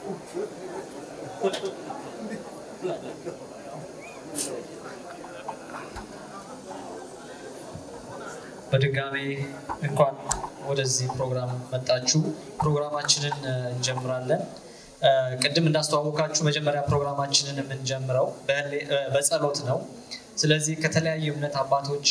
በድጋሜ እንኳን ወደዚህ ፕሮግራም መጣችሁ። ፕሮግራማችንን እንጀምራለን። ቅድም እንዳስተዋወቃችሁ መጀመሪያ ፕሮግራማችንን የምንጀምረው በጸሎት ነው። ስለዚህ ከተለያዩ እምነት አባቶች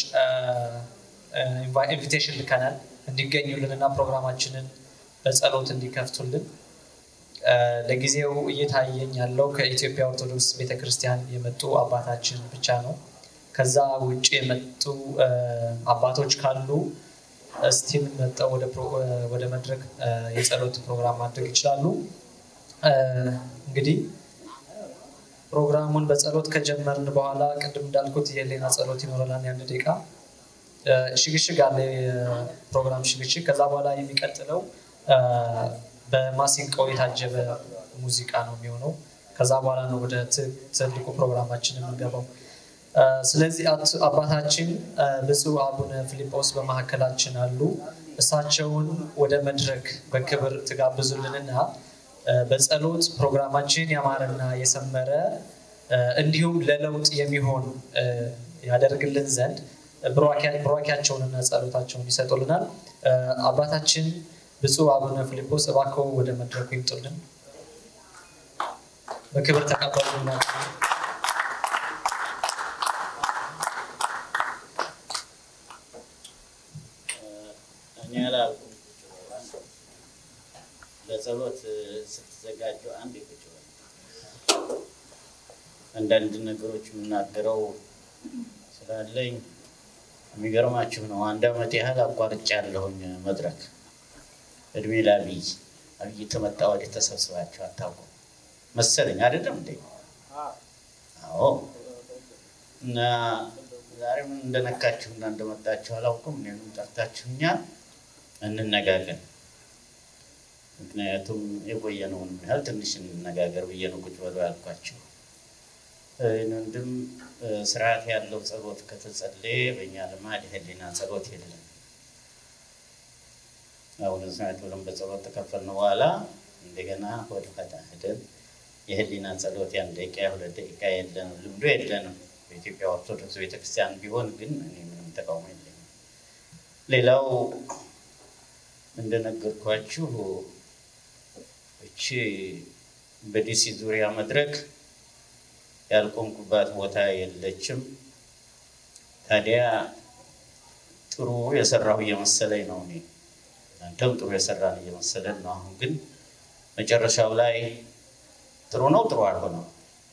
ኢንቪቴሽን ልከናል እንዲገኙልን እና ፕሮግራማችንን በጸሎት እንዲከፍቱልን። ለጊዜው እየታየኝ ያለው ከኢትዮጵያ ኦርቶዶክስ ቤተክርስቲያን የመጡ አባታችን ብቻ ነው። ከዛ ውጭ የመጡ አባቶች ካሉ ስቲል መጠው ወደ መድረክ የጸሎት ፕሮግራም ማድረግ ይችላሉ። እንግዲህ ፕሮግራሙን በጸሎት ከጀመርን በኋላ ቅድም እንዳልኩት የሌና ጸሎት ይኖረናል። የአንድ ደቂቃ ሽግሽግ አለ፣ የፕሮግራም ሽግሽግ። ከዛ በኋላ የሚቀጥለው በማሲንቆ የታጀበ ሙዚቃ ነው የሚሆነው። ከዛ በኋላ ነው ወደ ትልቁ ፕሮግራማችን የምንገባው። ስለዚህ አባታችን ብፁዕ አቡነ ፊልጶስ በመካከላችን አሉ። እሳቸውን ወደ መድረክ በክብር ትጋብዙልንና በጸሎት ፕሮግራማችን ያማረና የሰመረ እንዲሁም ለለውጥ የሚሆን ያደርግልን ዘንድ ብሯኪያቸውንና ጸሎታቸውን ይሰጡልናል። አባታችን ብፁዕ አቡነ ፊልጶስ እባክዎ ወደ መድረኩ ይምጡልን። በክብር ተቀበሉናቸው። እኔ አላልኩም። ለጸሎት ስትዘጋጁ አንድ ቁጭ በሉ። አንዳንድ ነገሮች የምናገረው ስላለኝ የሚገርማችሁ ነው። አንድ ዓመት ያህል አቋርጬ ያለሁኝ መድረክ እድሜ ለአብይ አብይ ተመጣ ወዲህ ተሰብስባችሁ አታውቁም መሰለኝ አይደለም እንዴ? አዎ። እና ዛሬ ምን እንደነካችሁ እና እንደመጣችሁ አላውቅም። እኔንም ጠርታችሁኛል፣ እንነጋገር። ምክንያቱም የቆየነውን ያህል ትንሽ እንነጋገር ብዬ ነው ቁጭ በሉ ያልኳችሁ። ወንድም ስርዓት ያለው ጸሎት ከተጸለየ በእኛ ልማድ የህሊና ጸሎት የለም። አሁን ስናት ብለን በጸሎት ተከፈልን በኋላ እንደገና ወደ ፈታ ሄደን የህሊና ጸሎት ያን ደቂቃ የሁለት ደቂቃ የለንም፣ ልምዶ የለንም። በኢትዮጵያ ኦርቶዶክስ ቤተክርስቲያን ቢሆን ግን እኔ ምንም ተቃውሞ የለኝም። ሌላው እንደነገርኳችሁ እቺ በዲሲ ዙሪያ መድረክ ያልቆምኩባት ቦታ የለችም። ታዲያ ጥሩ የሰራሁ እየመሰለኝ ነው እኔ እናንተም ጥሩ የሰራን እየመሰለን ነው። አሁን ግን መጨረሻው ላይ ጥሩ ነው ጥሩ አልሆነም።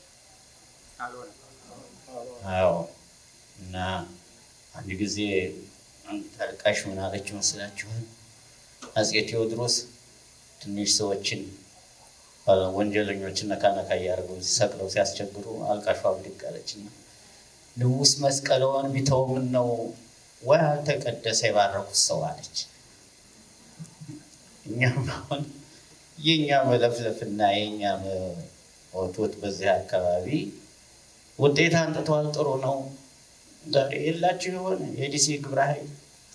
አዎ እና አንድ ጊዜ አንድ ታልቃሽ ምን አለች ይመስላችኋል? አፄ ቴዎድሮስ ትንሽ ሰዎችን ወንጀለኞችን ነካ ነካ እያደረጉ ሰቅለው ሲያስቸግሩ አልቃሿ ብድግ አለችና ንጉሥ መስቀለውን ቢተው ምን ነው ወይ አልተቀደሰ የባረኩት ሰው አለች። እኛም አሁን የእኛ መለፍለፍና የእኛ ወቶት በዚህ አካባቢ ውጤት አንጥተዋል። ጥሩ ነው። ዛሬ የላችሁ የሆነ የዲሲ ግብረ ኃይል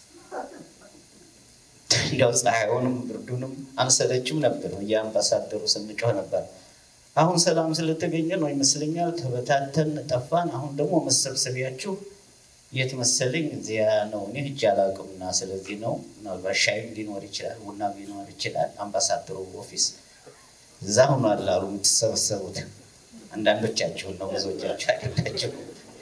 እንዲያው ፀሐዩንም ብርዱንም አንሰለችም ነበር። የአምባሳደሩ ስንጮህ ነበር። አሁን ሰላም ስለተገኘ ነው ይመስለኛል ተበታተን ጠፋን። አሁን ደግሞ መሰብሰቢያችሁ የት መሰለኝ እዚያ ነው። እኔ ሂጅ አላውቅምና ስለዚህ ነው። ምናልባት ሻይም ሊኖር ይችላል፣ ቡና ሊኖር ይችላል። አምባሳደሩ ኦፊስ እዛ ሆኗል አሉ የምትሰበሰቡት። አንዳንዶቻችሁን ነው፣ ብዙዎቻችሁ አይደላችሁ።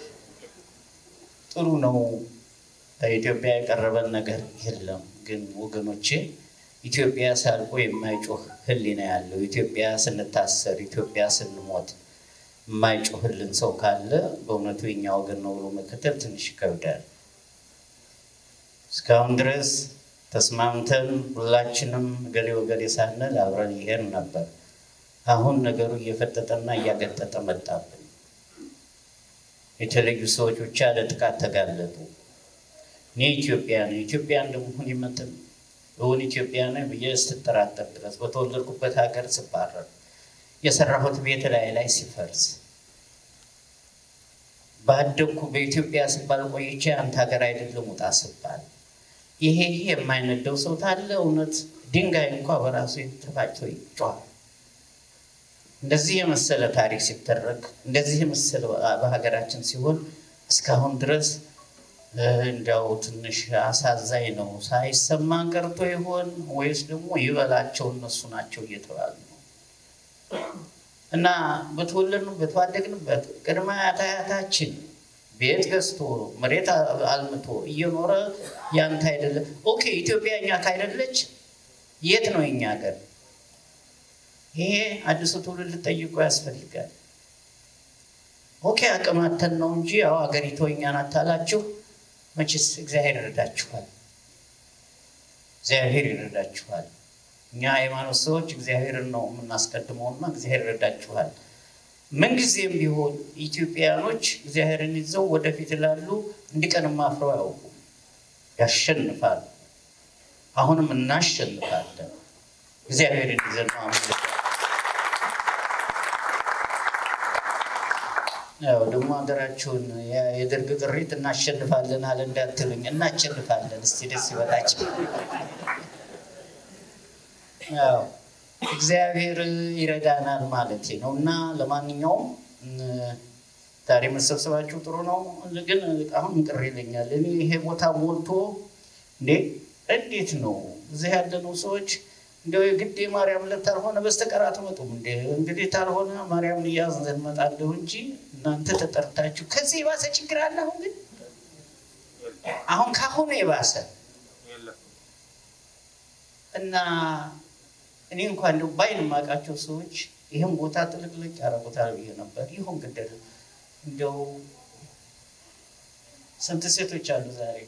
ጥሩ ነው። ከኢትዮጵያ የቀረበን ነገር የለም። ግን ወገኖቼ ኢትዮጵያ ሳልቆ የማይጮህ ሕሊና ያለው ኢትዮጵያ ስንታሰር፣ ኢትዮጵያ ስንሞት የማይጮህልን ሰው ካለ በእውነቱ የኛ ወገን ነው ብሎ መከተል ትንሽ ይከብዳል። እስካሁን ድረስ ተስማምተን ሁላችንም ገሌ ወገሌ ሳንል አብረን ይሄን ነበር። አሁን ነገሩ እየፈጠጠና እያገጠጠ መጣብን። የተለዩ ሰዎች ብቻ ለጥቃት ተጋለጡ። እኔ ኢትዮጵያ ነኝ፣ ኢትዮጵያ እንደመሆን ይመጥን እውን ኢትዮጵያ ነኝ ብዬ ስትጠራጠር ድረስ በተወለድኩበት ሀገር ስባረር የሰራሁት ቤት ላይ ላይ ሲፈርስ ባደግኩ በኢትዮጵያ ስባል ቆይቼ አንተ ሀገር አይደለም ውጣ ስባል ይሄ ይሄ የማይነደው ሰው ታለ እውነት ድንጋይ እንኳ በራሱ ተፋጭቶ ይጮሃል። እንደዚህ የመሰለ ታሪክ ሲተረክ እንደዚህ የመሰለ በሀገራችን ሲሆን እስካሁን ድረስ እንዲያው ትንሽ አሳዛኝ ነው። ሳይሰማን ቀርቶ ይሆን ወይስ ደግሞ ይበላቸው እነሱ ናቸው እየተባሉ ነው እና በተወለድንበት ባደግንበት ቅድመ አያታችን ቤት ገዝቶ መሬት አልምቶ እየኖረ ያንተ አይደለም። ኦኬ ኢትዮጵያ እኛ ካይደለች የት ነው የኛ ሀገር? ይሄ አዲሱ ትውልድ ጠይቆ ያስፈልጋል። ኦኬ አቅማተን ነው እንጂ ያው ሀገሪቱ እኛን አታላችሁ። መቼስ እግዚአብሔር ይረዳችኋል፣ እግዚአብሔር ይረዳችኋል። እኛ ሃይማኖት ሰዎች እግዚአብሔርን ነው የምናስቀድመውና እግዚአብሔር ይረዳችኋል። ምንጊዜም ቢሆን ኢትዮጵያኖች እግዚአብሔርን ይዘው ወደፊት ላሉ እንዲቀንም አፍረው አያውቁም። ያሸንፋል። አሁንም እናሸንፋለን። እግዚአብሔርን ይዘን ነው አምልክ ያው ደግሞ ሀገራችሁን የደርግ ጥሪት እናሸንፋለን አለ እንዳትሉኝ፣ እናሸንፋለን። እስቲ ደስ ይበላቸው። ያው እግዚአብሔር ይረዳናል ማለት ነው እና ለማንኛውም ዛሬ መሰብሰባችሁ ጥሩ ነው፣ ግን አሁን ቅር ይለኛል። እኔ ይሄ ቦታ ሞልቶ እንዴ እንዴት ነው እዚህ ያለነው ሰዎች እንደው የግድ የማርያም ዕለት ታልሆነ በስተቀር አትመጡም እንዴ? እንግዲህ ታልሆነ ማርያምን እያዝን እንመጣለሁ እንጂ እናንተ ተጠርታችሁ ከዚህ የባሰ ችግር አለ። አሁን ግን አሁን ካሁኑ የባሰ እና እኔ እንኳን እንደው ባይን የማውቃቸው ሰዎች ይህም ቦታ ጥልቅልቅ ያደረጉታል ብዬ ነበር። ይሁን ግደል እንደው ስንት ሴቶች አሉ ዛሬ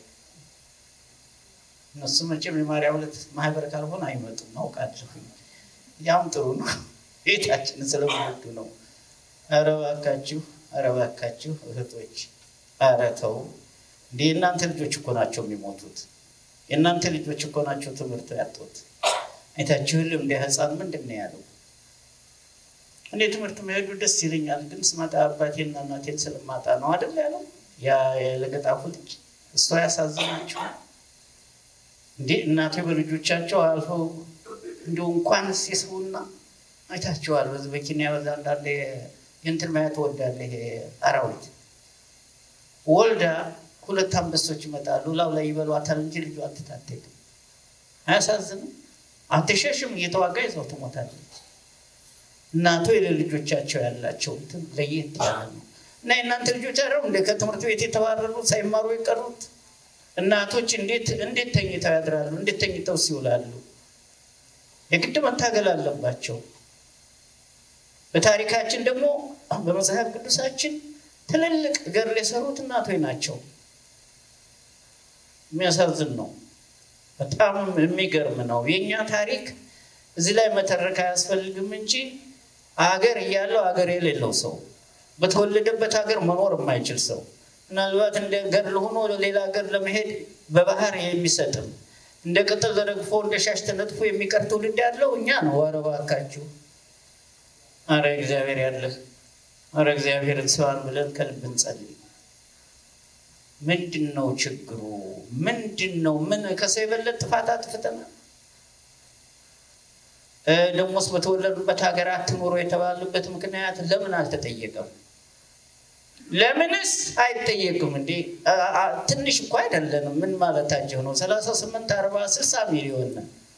እነሱ መቼም የማርያም ዕለት ማህበር ካልሆነ አይመጡም፣ አውቃለሁ። ያም ጥሩ ነው፣ ቤታችን ስለሚወዱ ነው። ኧረ እባካችሁ፣ ኧረ እባካችሁ እህቶች፣ ኧረ ተው እንደ የእናንተ ልጆች እኮ ናቸው የሚሞቱት። የእናንተ ልጆች እኮ ናቸው ትምህርት ያጡት። አይታችሁልም እንደ ህፃን ምንድን ነው ያለው? እኔ ትምህርት መሄዱ ደስ ይለኛል፣ ግን ስመጣ አባቴና እናቴን ስለማጣ ነው አይደል ያለው ያ የለገጣፉ ልጅ። እሷ ያሳዝናችሁ እንዴ እናቴ በልጆቻቸው አልፈው እንዲሁ እንኳን የሰውና አይታችኋል። በዚህ በኬንያ በዛ አንዳንድ የእንትን ማየት ወዳለ ይሄ አራዊት ወልዳ ሁለት አንበሶች ይመጣሉ። ላው ላይ ይበሏታል እንጂ ልጇ አትታደግም። አያሳዝንም? አትሸሽም፣ እየተዋጋ ይዘው ትሞታለች። እናቶ የለልጆቻቸው ያላቸው እንትን ለየት ያለ ነው እና የእናንተ ልጆች አረው እንደ ከትምህርት ቤት የተባረሩት ሳይማሩ የቀሩት እናቶች እንዴት እንዴት ተኝተው ያድራሉ? እንዴት ተኝተው ሲውላሉ? የግድ መታገል አለባቸው። በታሪካችን ደግሞ በመጽሐፍ ቅዱሳችን ትልልቅ ገድል የሰሩት እናቶች ናቸው። የሚያሳዝን ነው። በጣም የሚገርም ነው። የእኛ ታሪክ እዚህ ላይ መተረክ አያስፈልግም እንጂ አገር እያለው አገር የሌለው ሰው በተወለደበት ሀገር መኖር የማይችል ሰው ምናልባት እንደ ገድል ሆኖ ሌላ ሀገር ለመሄድ በባህር የሚሰጥም እንደ ቅጠል ተረግፎ እንደ ሻሽ ተነጥፎ የሚቀር ትውልድ ያለው እኛ ነው። ኧረ እባካችሁ፣ ኧረ እግዚአብሔር ያለህ፣ ኧረ እግዚአብሔርን ስባን ብለን ከልብ እንጸልይ። ምንድን ነው ችግሩ? ምንድን ነው? ምን ከሰው የበለጠ ጥፋት አጥፍተናል? ደግሞስ በተወለዱበት ሀገር አትኑሮ የተባሉበት ምክንያት ለምን አልተጠየቀም? ለምንስ አይጠየቅም? እንዴ ትንሽ እኮ አይደለንም። ምን ማለታቸው ነው? ሰላሳ ስምንት አርባ ስልሳ ሚሊዮን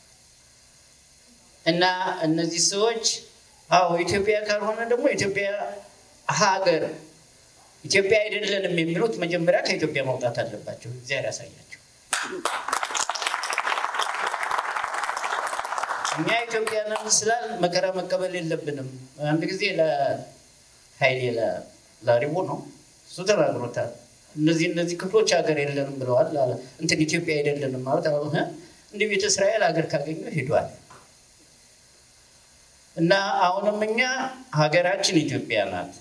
እና እነዚህ ሰዎች አዎ ኢትዮጵያ ካልሆነ ደግሞ ኢትዮጵያ ሀገር ኢትዮጵያ አይደለንም የሚሉት መጀመሪያ ከኢትዮጵያ መውጣት አለባቸው። እግዚአብሔር ያሳያቸው። እኛ ኢትዮጵያንን ስላል መከራ መቀበል የለብንም። አንድ ጊዜ ለሀይሌ ላሪቦ ነው እሱ ተናግሮታል። እነዚህ እነዚህ ክፍሎች ሀገር የለንም ብለዋል። እንትን ኢትዮጵያ አይደለንም ማለት እንደ ቤተ እስራኤል ሀገር ካገኙ ሄዷል። እና አሁንም እኛ ሀገራችን ኢትዮጵያ ናት፣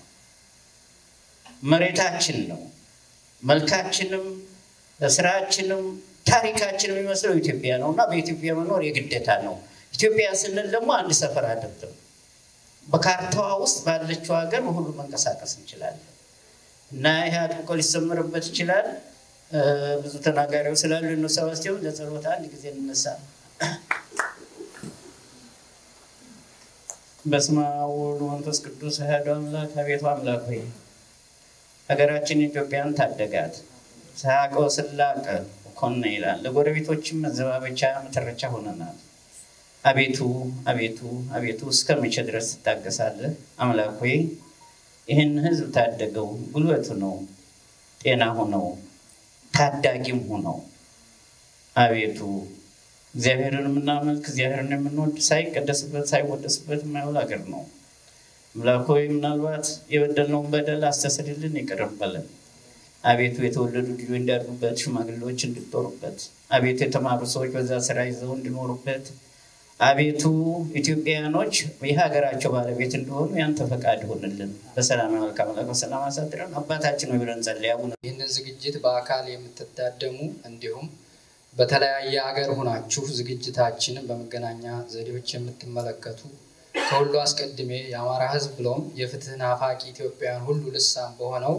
መሬታችን ነው። መልካችንም ስራችንም ታሪካችን የሚመስለው ኢትዮጵያ ነው እና በኢትዮጵያ መኖር የግዴታ ነው። ኢትዮጵያ ስንል ደግሞ አንድ ሰፈር አይደለም። በካርታዋ ውስጥ ባለችው ሀገር ሁሉ መንቀሳቀስ እንችላለን እና ይህ አጥብቆ ሊሰመርበት ይችላል። ብዙ ተናጋሪዎች ስላሉ እንሰባስቲሆን ለጸሎት አንድ ጊዜ እንነሳ። በስመ አብ ወወልድ ወመንፈስ ቅዱስ አሐዱ አምላክ። አቤቱ አምላክ ሆይ ሀገራችን ኢትዮጵያን ታደጋት። ሳያውቀው ስላቀ ኮነ ይላል። ለጎረቤቶችም መዘባበቻ መተረቻ ሆነናል። አቤቱ አቤቱ አቤቱ እስከ መቼ ድረስ ትታገሳለህ? አምላክ ሆይ ይህን ህዝብ ታደገው፣ ጉልበቱ ነው፣ ጤና ሆነው፣ ታዳጊም ሆነው አቤቱ እግዚአብሔርን የምናመልክ እግዚአብሔርን የምንወድ ሳይቀደስበት ሳይወደስበት የማይውል ሀገር ነው። አምላክ ሆይ ምናልባት የበደልነውን በደል አስተሰርይልን፣ ይቅር በለን። አቤቱ የተወለዱ ልጆች እንዲያድጉበት፣ ሽማግሌዎች እንዲጦሩበት፣ አቤቱ የተማሩ ሰዎች በዛ ስራ ይዘው እንዲኖሩበት፣ አቤቱ ኢትዮጵያውያኖች የሀገራቸው ባለቤት እንዲሆኑ ያንተ ፈቃድ ይሆንልን። በሰላም መልክ አምላክ በሰላም አሳድረን። አባታችን ሆይ ብለን ጸልይ። አቡነ ይህንን ዝግጅት በአካል የምትታደሙ እንዲሁም በተለያየ ሀገር ሁናችሁ ዝግጅታችንን በመገናኛ ዘዴዎች የምትመለከቱ ከሁሉ አስቀድሜ የአማራ ሕዝብ ብሎም የፍትህ ናፋቂ ኢትዮጵያውያን ሁሉ ልሳን በሆነው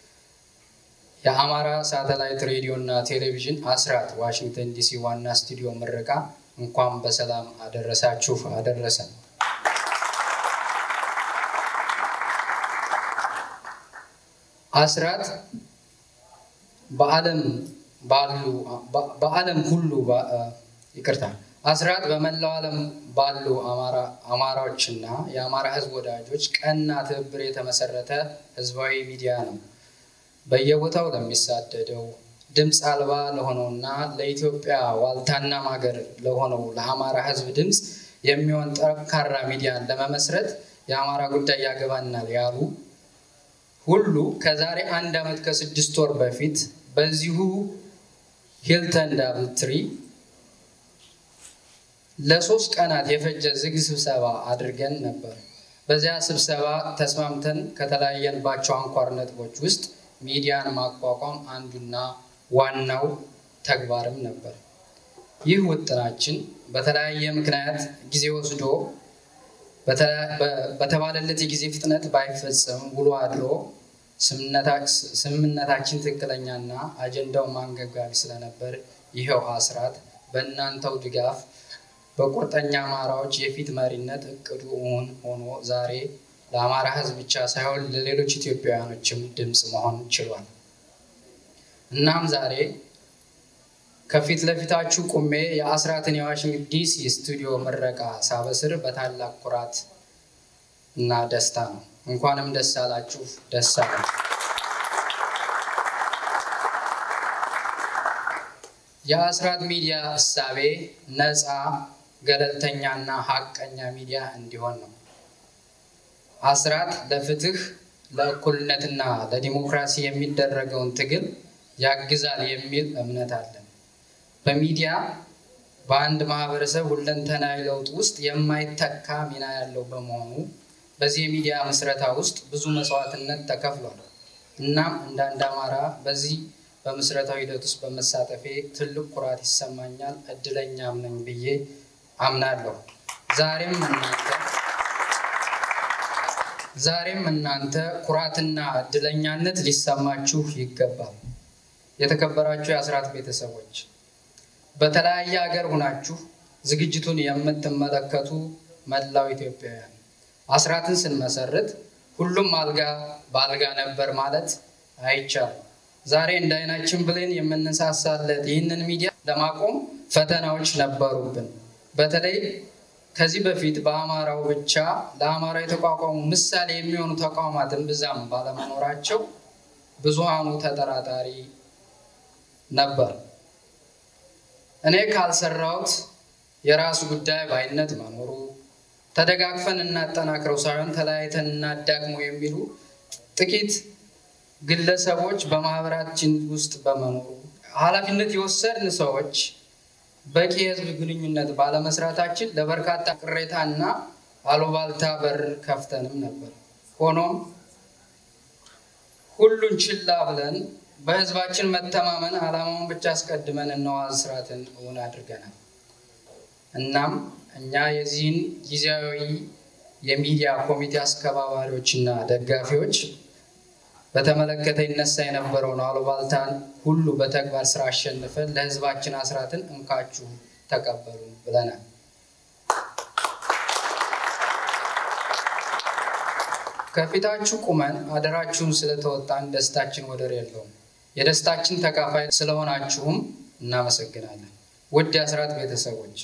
የአማራ ሳተላይት ሬዲዮ እና ቴሌቪዥን አስራት ዋሽንግተን ዲሲ ዋና ስቱዲዮ ምረቃ እንኳን በሰላም አደረሳችሁ አደረሰን። አስራት በዓለም ባሉ በዓለም ሁሉ ይቅርታ አስራት በመላው ዓለም ባሉ አማራዎችና የአማራ ህዝብ ወዳጆች ቀና ትብብር የተመሰረተ ህዝባዊ ሚዲያ ነው። በየቦታው ለሚሳደደው ድምፅ አልባ ለሆነውና ለኢትዮጵያ ዋልታና ማገር ለሆነው ለአማራ ህዝብ ድምፅ የሚሆን ጠንካራ ሚዲያን ለመመስረት የአማራ ጉዳይ ያገባናል ያሉ ሁሉ ከዛሬ አንድ ዓመት ከስድስት ወር በፊት በዚሁ ሂልተን ዳብል ትሪ ለሶስት ቀናት የፈጀ ዝግ ስብሰባ አድርገን ነበር። በዚያ ስብሰባ ተስማምተን ከተለያየንባቸው አንኳር ነጥቦች ውስጥ ሚዲያን ማቋቋም አንዱና ዋናው ተግባርም ነበር። ይህ ውጥናችን በተለያየ ምክንያት ጊዜ ወስዶ በተባለለት የጊዜ ፍጥነት ባይፈጸም ውሎ አድሮ ስምምነታችን ትክክለኛና አጀንዳው ማንገብጋቢ ስለነበር ይኸው አስራት በእናንተው ድጋፍ በቁርጠኛ አማራዎች የፊት መሪነት እቅዱ እውን ሆኖ ዛሬ ለአማራ ሕዝብ ብቻ ሳይሆን ለሌሎች ኢትዮጵያውያኖችም ድምፅ መሆን ችሏል። እናም ዛሬ ከፊት ለፊታችሁ ቁሜ የአስራትን የዋሽንግተን ዲሲ ስቱዲዮ ምረቃ ሳበስር በታላቅ ኩራት እና ደስታ ነው። እንኳንም ደስ አላችሁ፣ ደስ አላችሁ። የአስራት ሚዲያ እሳቤ ነፃ ገለልተኛና ሀቀኛ ሚዲያ እንዲሆን ነው። አስራት ለፍትህ ለእኩልነትና ለዲሞክራሲ የሚደረገውን ትግል ያግዛል የሚል እምነት አለን። በሚዲያ በአንድ ማህበረሰብ ሁለንተናዊ ለውጥ ውስጥ የማይተካ ሚና ያለው በመሆኑ በዚህ የሚዲያ ምስረታ ውስጥ ብዙ መስዋዕትነት ተከፍሏል። እናም እንደ አንድ አማራ በዚህ በምስረታዊ ሂደት ውስጥ በመሳተፌ ትልቅ ኩራት ይሰማኛል። እድለኛም ነኝ ብዬ አምናለሁ። ዛሬም እናንተ ዛሬም እናንተ ኩራትና እድለኛነት ሊሰማችሁ ይገባል። የተከበራችሁ የአስራት ቤተሰቦች በተለያየ ሀገር ሁናችሁ ዝግጅቱን የምትመለከቱ መላው ኢትዮጵያውያን አስራትን ስንመሰርት ሁሉም አልጋ በአልጋ ነበር ማለት አይቻልም። ዛሬ እንደ አይናችን ብሌን የምንሳሳለት ይህንን ሚዲያ ለማቆም ፈተናዎች ነበሩብን። በተለይ ከዚህ በፊት በአማራው ብቻ ለአማራ የተቋቋሙ ምሳሌ የሚሆኑ ተቋማትን ብዛም ባለመኖራቸው ብዙሃኑ ተጠራጣሪ ነበር። እኔ ካልሰራሁት የራሱ ጉዳይ ባይነት መኖሩ ተደጋግፈን እናጠናክረው ሳይሆን ተለያይተን እናዳግሞ የሚሉ ጥቂት ግለሰቦች በማህበራችን ውስጥ በመኖሩ ኃላፊነት የወሰድን ሰዎች በቂ የህዝብ ግንኙነት ባለመስራታችን ለበርካታ ቅሬታና አሉባልታ በር ከፍተንም ነበር። ሆኖም ሁሉን ችላ ብለን በህዝባችን መተማመን ዓላማውን ብቻ አስቀድመን እነሆ አስራትን እውን አድርገናል። እናም እኛ የዚህን ጊዜያዊ የሚዲያ ኮሚቴ አስከባባሪዎችና ደጋፊዎች በተመለከተ ይነሳ የነበረውን አሉባልታን ሁሉ በተግባር ስራ አሸንፈን ለህዝባችን አስራትን እንካችሁ ተቀበሉ ብለናል። ከፊታችሁ ቁመን አደራችሁን ስለተወጣን ደስታችን ወደር የለውም። የደስታችን ተካፋይ ስለሆናችሁም እናመሰግናለን። ውድ የአስራት ቤተሰቦች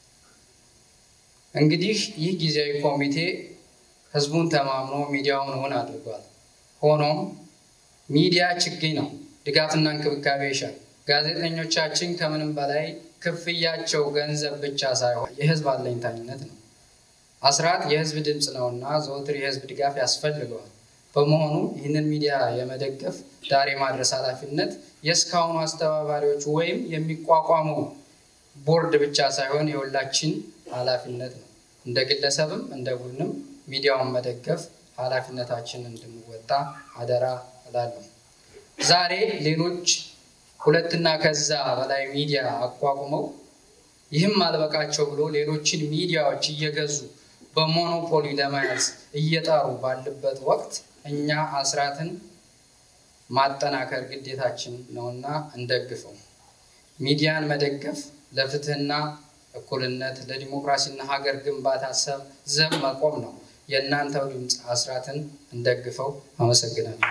እንግዲህ ይህ ጊዜያዊ ኮሚቴ ህዝቡን ተማምኖ ሚዲያውን እውን አድርጓል። ሆኖም ሚዲያ ችግኝ ነው፣ ድጋፍና እንክብካቤ ይሻል። ጋዜጠኞቻችን ከምንም በላይ ክፍያቸው ገንዘብ ብቻ ሳይሆን የህዝብ አለኝታኝነት ነው። አስራት የህዝብ ድምፅ ነውና ዘወትር የህዝብ ድጋፍ ያስፈልገዋል። በመሆኑ ይህንን ሚዲያ የመደገፍ ዳር የማድረስ ኃላፊነት የእስካሁኑ አስተባባሪዎች ወይም የሚቋቋመው ቦርድ ብቻ ሳይሆን የሁላችን ኃላፊነት ነው። እንደ ግለሰብም እንደ ቡድንም ሚዲያውን መደገፍ ኃላፊነታችን እንድንወጣ አደራ እላለሁ። ዛሬ ሌሎች ሁለትና ከዛ በላይ ሚዲያ አቋቁመው ይህም አልበቃቸው ብሎ ሌሎችን ሚዲያዎች እየገዙ በሞኖፖሊ ለመያዝ እየጣሩ ባለበት ወቅት እኛ አስራትን ማጠናከር ግዴታችን ነውና እንደግፈው። ሚዲያን መደገፍ ለፍትህና እኩልነት፣ ለዲሞክራሲና ሀገር ግንባታ ዘብ መቆም ነው። የእናንተው ድምፅ አስራትን እንደግፈው። አመሰግናለሁ።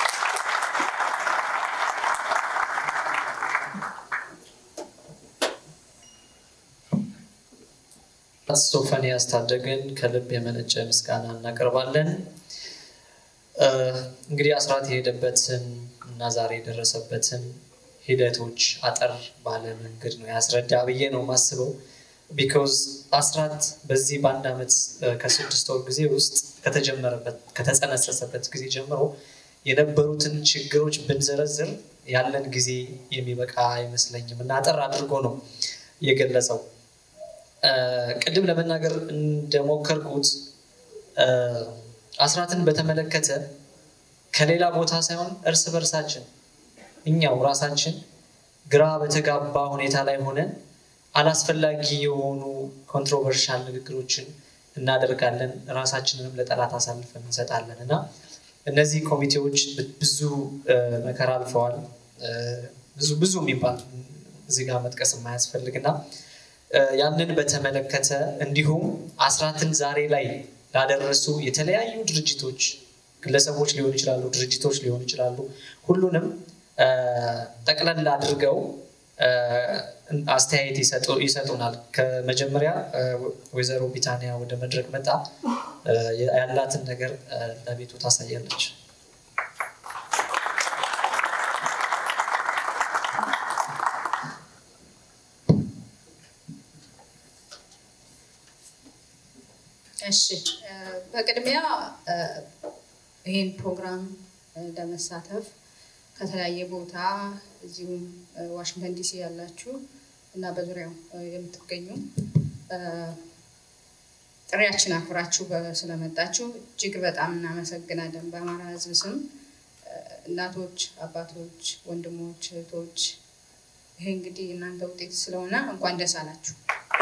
ሶፎንያስ ታደገን ከልብ የመነጨ ምስጋና እናቀርባለን። እንግዲህ አስራት የሄደበትን እና ዛሬ የደረሰበትን ሂደቶች አጠር ባለ መንገድ ነው ያስረዳ ብዬ ነው ማስበው። ቢኮዝ አስራት በዚህ በአንድ ዓመት ከስድስት ወር ጊዜ ውስጥ ከተጀመረበት ከተጸነሰሰበት ጊዜ ጀምሮ የነበሩትን ችግሮች ብንዘረዝር ያለን ጊዜ የሚበቃ አይመስለኝም እና አጠር አድርጎ ነው የገለጸው። ቅድም ለመናገር እንደሞከርኩት አስራትን በተመለከተ ከሌላ ቦታ ሳይሆን እርስ በርሳችን እኛው ራሳችን ግራ በተጋባ ሁኔታ ላይ ሆነን አላስፈላጊ የሆኑ ኮንትሮቨርሻል ንግግሮችን እናደርጋለን። ራሳችንንም ለጠላት አሳልፈን እንሰጣለን እና እነዚህ ኮሚቴዎች ብዙ መከራ አልፈዋል። ብዙ ብዙ የሚባል እዚህ ጋር መጥቀስ የማያስፈልግ እና ያንን በተመለከተ እንዲሁም አስራትን ዛሬ ላይ ላደረሱ የተለያዩ ድርጅቶች፣ ግለሰቦች ሊሆኑ ይችላሉ፣ ድርጅቶች ሊሆኑ ይችላሉ። ሁሉንም ጠቅለል አድርገው አስተያየት ይሰጡናል። ከመጀመሪያ ወይዘሮ ቢታንያ ወደ መድረክ መጣ ያላትን ነገር ለቤቱ ታሳያለች። እሺ በቅድሚያ ይህን ፕሮግራም ለመሳተፍ ከተለያየ ቦታ እዚሁም ዋሽንግተን ዲሲ ያላችሁ እና በዙሪያው የምትገኙ ጥሪያችን አክብራችሁ ስለመጣችሁ እጅግ በጣም እናመሰግናለን። በአማራ ሕዝብ ስም እናቶች፣ አባቶች፣ ወንድሞች፣ እህቶች ይሄ እንግዲህ እናንተ ውጤት ስለሆነ እንኳን ደስ አላችሁ።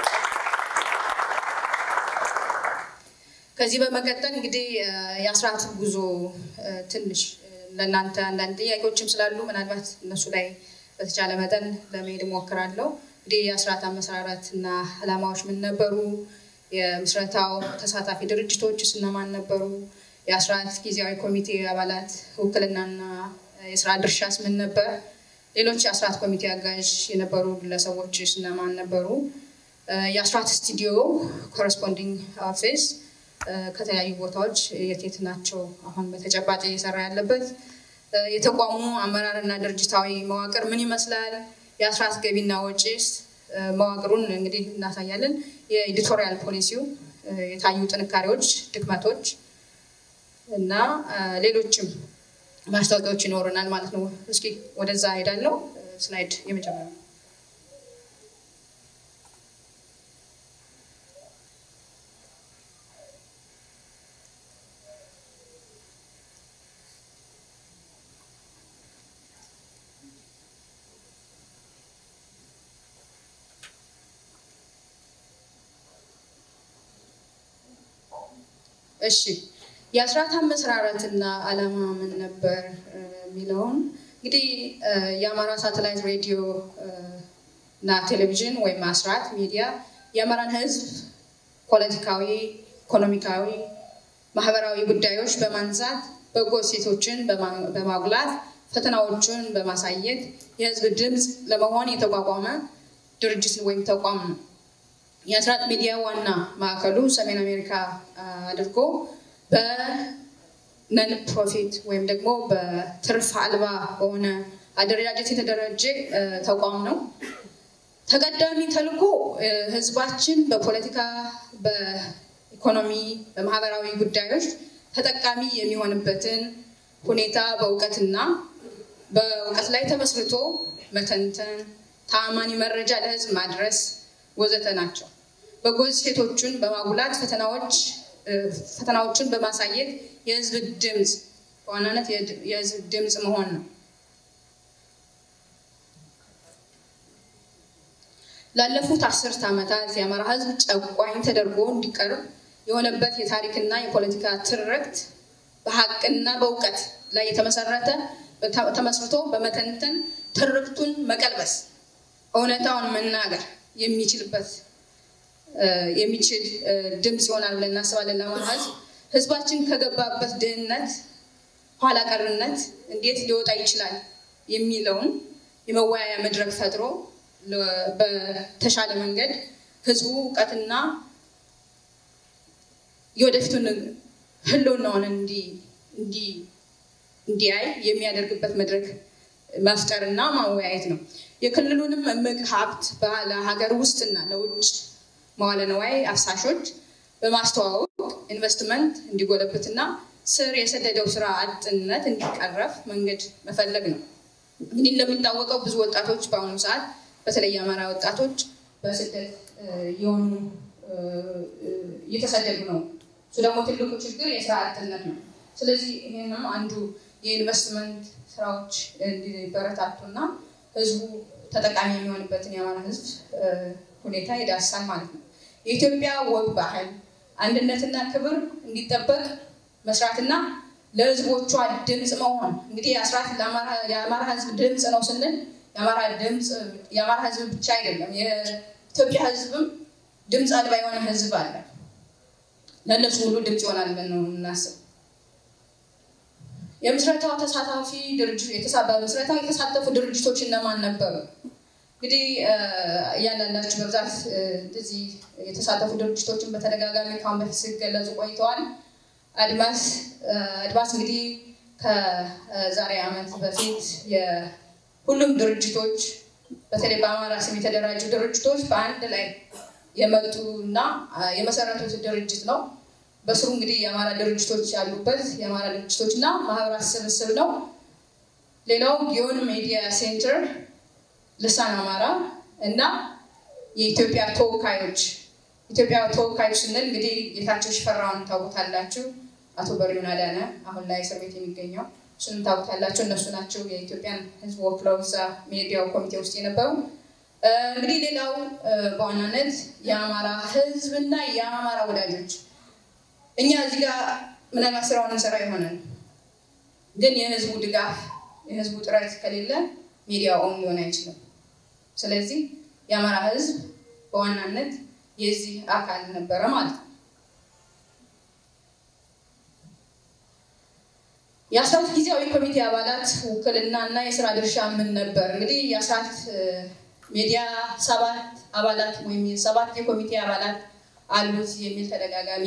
ከዚህ በመቀጠል እንግዲህ የአስራት ጉዞ ትንሽ ለእናንተ አንዳንድ ጥያቄዎችም ስላሉ ምናልባት እነሱ ላይ በተቻለ መጠን ለመሄድ እሞክራለሁ። እንግዲህ የአስራት አመሰራረት እና ዓላማዎች ምን ነበሩ? የምስረታው ተሳታፊ ድርጅቶች እነማን ነበሩ? የአስራት ጊዜያዊ ኮሚቴ አባላት ውክልናና የስራ ድርሻስ ምን ነበር? ሌሎች የአስራት ኮሚቴ አጋዥ የነበሩ ግለሰቦች እነማን ነበሩ? የአስራት ስቱዲዮ ኮረስፖንዲንግ ኦፊስ ከተለያዩ ቦታዎች የት የት ናቸው? አሁን በተጨባጭ እየሰራ ያለበት የተቋሙ አመራርና ድርጅታዊ መዋቅር ምን ይመስላል? የአስራት ገቢና ወጪስ መዋቅሩን እንግዲህ እናሳያለን። የኤዲቶሪያል ፖሊሲው የታዩ ጥንካሬዎች፣ ድክመቶች እና ሌሎችም ማስታወቂያዎች ይኖሩናል ማለት ነው። እስኪ ወደዛ ሄዳለው። ስላይድ የመጀመሪያው እሺ የአስራት አመሰራረትና ዓላማ ምን ነበር የሚለውን እንግዲህ የአማራ ሳተላይት ሬዲዮ እና ቴሌቪዥን ወይም አስራት ሚዲያ የአማራን ሕዝብ ፖለቲካዊ፣ ኢኮኖሚካዊ፣ ማህበራዊ ጉዳዮች በማንሳት በጎ ሴቶችን በማጉላት ፈተናዎቹን በማሳየት የህዝብ ድምፅ ለመሆን የተቋቋመ ድርጅት ወይም ተቋም ነው። የአስራት ሚዲያ ዋና ማዕከሉ ሰሜን አሜሪካ አድርጎ በነን ፕሮፊት ወይም ደግሞ በትርፍ አልባ በሆነ አደረጃጀት የተደራጀ ተቋም ነው። ተቀዳሚ ተልዕኮ ህዝባችን በፖለቲካ፣ በኢኮኖሚ፣ በማህበራዊ ጉዳዮች ተጠቃሚ የሚሆንበትን ሁኔታ በእውቀትና በእውቀት ላይ ተመስርቶ መተንተን፣ ተአማኒ መረጃ ለህዝብ ማድረስ ወዘተ ናቸው። በጎ ሴቶችን በማጉላት ፈተናዎች ፈተናዎችን በማሳየት የህዝብ ድምፅ በዋናነት የህዝብ ድምፅ መሆን ነው። ላለፉት አስርት ዓመታት የአማራ ህዝብ ጨቋኝ ተደርጎ እንዲቀርብ የሆነበት የታሪክና የፖለቲካ ትርክት በሀቅና በእውቀት ላይ የተመሰረተ ተመስርቶ በመተንተን ትርክቱን መቀልበስ እውነታውን መናገር የሚችልበት የሚችል ድምፅ ይሆናል ብለን እናስባለን። ለአማራ ህዝብ ህዝባችን ከገባበት ድህነት፣ ኋላ ቀርነት እንዴት ሊወጣ ይችላል የሚለውን የመወያያ መድረክ ፈጥሮ በተሻለ መንገድ ህዝቡ እውቀትና የወደፊቱን ህልውናውን እንዲያይ የሚያደርግበት መድረክ መፍጠርና ማወያየት ነው። የክልሉንም እምቅ ሀብት ለሀገር ውስጥና ለውጭ መዋለ ንዋይ አፍሳሾች በማስተዋወቅ ኢንቨስትመንት እንዲጎለብትና ስር የሰደደው ስራ አጥነት እንዲቀረፍ መንገድ መፈለግ ነው። እንግዲህ እንደሚታወቀው ብዙ ወጣቶች በአሁኑ ሰዓት በተለይ የአማራ ወጣቶች በስደት የሆኑ እየተሰደዱ ነው። እሱ ደግሞ ትልቁ ችግር የስራ አጥነት ነው። ስለዚህ ይህንም አንዱ የኢንቨስትመንት ስራዎች እንዲበረታቱና ህዝቡ ተጠቃሚ የሚሆንበትን የአማራ ህዝብ ሁኔታ ይዳሳል ማለት ነው። የኢትዮጵያ ወግ፣ ባህል፣ አንድነትና ክብር እንዲጠበቅ መስራትና ለህዝቦቿ ድምፅ መሆን እንግዲህ አስራት የአማራ ህዝብ ድምፅ ነው ስንል የአማራ ህዝብ ብቻ አይደለም። የኢትዮጵያ ህዝብም ድምፅ አልባ የሆነ ህዝብ አለ። ለእነሱ ሁሉ ድምፅ ይሆናል ብለን ነው የምናስብ። የምስረታው ተሳታፊ በምስረታው የተሳተፉ ድርጅቶች እነማን ነበሩ? እንግዲህ እያንዳንዳችሁ በብዛት እዚህ የተሳተፉ ድርጅቶችን በተደጋጋሚ ካሁን በፊት ሲገለጹ ቆይተዋል። አድማስ አድማስ እንግዲህ ከዛሬ ዓመት በፊት ሁሉም ድርጅቶች በተለይ በአማራ ስም የተደራጁ ድርጅቶች በአንድ ላይ የመጡ እና የመሰረቱት ድርጅት ነው። በስሩ እንግዲህ የአማራ ድርጅቶች ያሉበት የአማራ ድርጅቶች እና ማህበራት ስብስብ ነው። ሌላው ጊዮን ሚዲያ ሴንተር፣ ልሳን አማራ እና የኢትዮጵያ ተወካዮች ኢትዮጵያ ተወካዮች ስንል እንግዲህ ጌታቸው ሽፈራውን ታውቁታላችሁ። አቶ በሪውን አዳነ አሁን ላይ እስር ቤት የሚገኘው እሱንም ታውቁታላችሁ። እነሱ ናቸው የኢትዮጵያን ሕዝብ ወክለው እዛ ሚዲያው ኮሚቴ ውስጥ የነበሩ። እንግዲህ ሌላው በዋናነት የአማራ ሕዝብ እና የአማራ ወዳጆች እኛ እዚህ ጋር ምናልባት ስራውን እንሰራ ይሆናል፣ ግን የህዝቡ ድጋፍ የህዝቡ ጥረት ከሌለ ሚዲያውን ሊሆን አይችልም። ስለዚህ የአማራ ሕዝብ በዋናነት የዚህ አካል ነበረ ማለት ነው። የአስራት ጊዜያዊ ኮሚቴ አባላት ውክልና እና የስራ ድርሻ ምን ነበር? እንግዲህ የአስራት ሚዲያ ሰባት አባላት ወይም ሰባት የኮሚቴ አባላት አሉት የሚል ተደጋጋሚ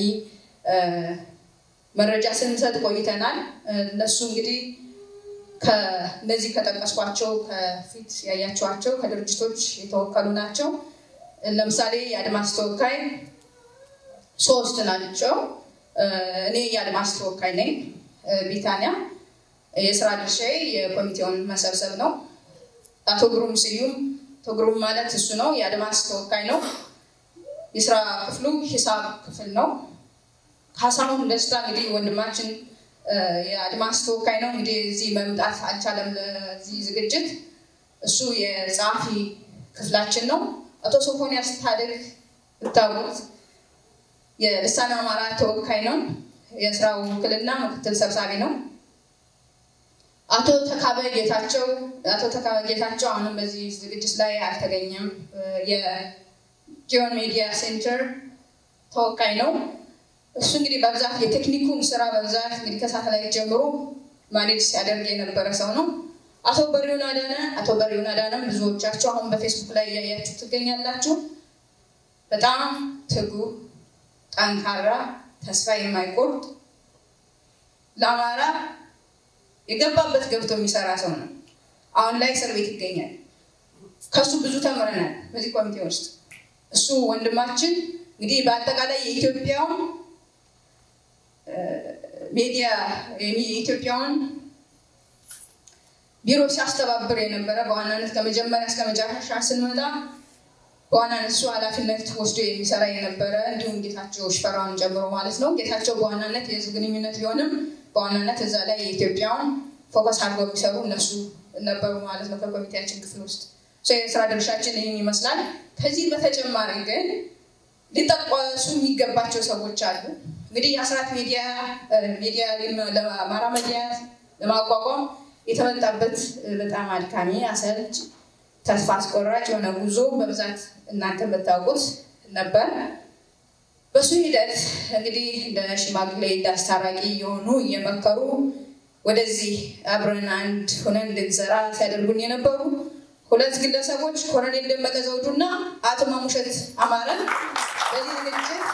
መረጃ ስንሰጥ ቆይተናል። እነሱ እንግዲህ ከእነዚህ ከጠቀስኳቸው ከፊት ያያቸዋቸው ከድርጅቶች የተወከሉ ናቸው። ለምሳሌ የአድማስ ተወካይ ሶስት ናቸው። እኔ የአድማስ ተወካይ ነኝ። ቢታንያ የስራ ድርሻዬ የኮሚቴውን መሰብሰብ ነው። አቶ ግሩም ስዩም አቶ ግሩም ማለት እሱ ነው፣ የአድማስ ተወካይ ነው። የስራ ክፍሉ ሂሳብ ክፍል ነው። ካሳሁን ደስታ እንግዲህ ወንድማችን የአድማስ ተወካይ ነው። እንግዲህ እዚህ መምጣት አልቻለም ለዚህ ዝግጅት። እሱ የጸሐፊ ክፍላችን ነው። አቶ ሶፎንያስ ታደግ ብታውቁት የልሳን አማራ ተወካይ ነው። የስራው ውክልና ምክትል ሰብሳቢ ነው። አቶ ተካበ ጌታቸው አቶ ተካበ ጌታቸው አሁንም በዚህ ዝግጅት ላይ አልተገኘም። የጊዮን ሚዲያ ሴንተር ተወካይ ነው። እሱ እንግዲህ በብዛት የቴክኒኩን ስራ በብዛት እንግዲህ ከሳተላይት ጀምሮ ማኔጅ ሲያደርግ የነበረ ሰው ነው። አቶ በሪውን አዳነ አቶ በሪውን አዳነም ብዙዎቻችሁ አሁን በፌስቡክ ላይ እያያችሁ ትገኛላችሁ። በጣም ትጉ፣ ጠንካራ፣ ተስፋ የማይቆርጥ ለአማራ የገባበት ገብቶ የሚሰራ ሰው ነው። አሁን ላይ እስር ቤት ይገኛል። ከሱ ብዙ ተምረናል በዚህ ኮሚቴ ውስጥ። እሱ ወንድማችን እንግዲህ በአጠቃላይ የኢትዮጵያውን ሚዲያ የኢትዮጵያውን ቢሮ ሲያስተባብር የነበረ በዋናነት ከመጀመሪያ እስከ መጨረሻ ስንመጣ በዋናነት እሱ ኃላፊነት ወስዶ የሚሰራ የነበረ እንዲሁም ጌታቸው ሽፈራውን ጨምሮ ማለት ነው። ጌታቸው በዋናነት የህዝብ ግንኙነት ቢሆንም በዋናነት እዛ ላይ የኢትዮጵያውን ፎከስ አድርገው የሚሰሩ እነሱ ነበሩ ማለት ነው ከኮሚቴያችን ክፍል ውስጥ የስራ ድርሻችን ይህን ይመስላል። ከዚህ በተጨማሪ ግን ሊጠቀሱ የሚገባቸው ሰዎች አሉ። እንግዲህ የአስራት ሚዲያ ሚዲያ ለአማራ ሚዲያ ለማቋቋም የተመጣበት በጣም አድካሚ፣ አሰልች፣ ተስፋ አስቆራጭ የሆነ ጉዞ በብዛት እናንተ የምታውቁት ነበር። በሱ ሂደት እንግዲህ እንደ ሽማግሌ እንደ አስታራቂ የሆኑ እየመከሩ ወደዚህ አብረን አንድ ሆነን እንድንሰራ ሲያደርጉን የነበሩ ሁለት ግለሰቦች ኮሎኔል ደመቀ ዘውዱና አቶ ማሙሸት አማረ በዚህ ዝግጅት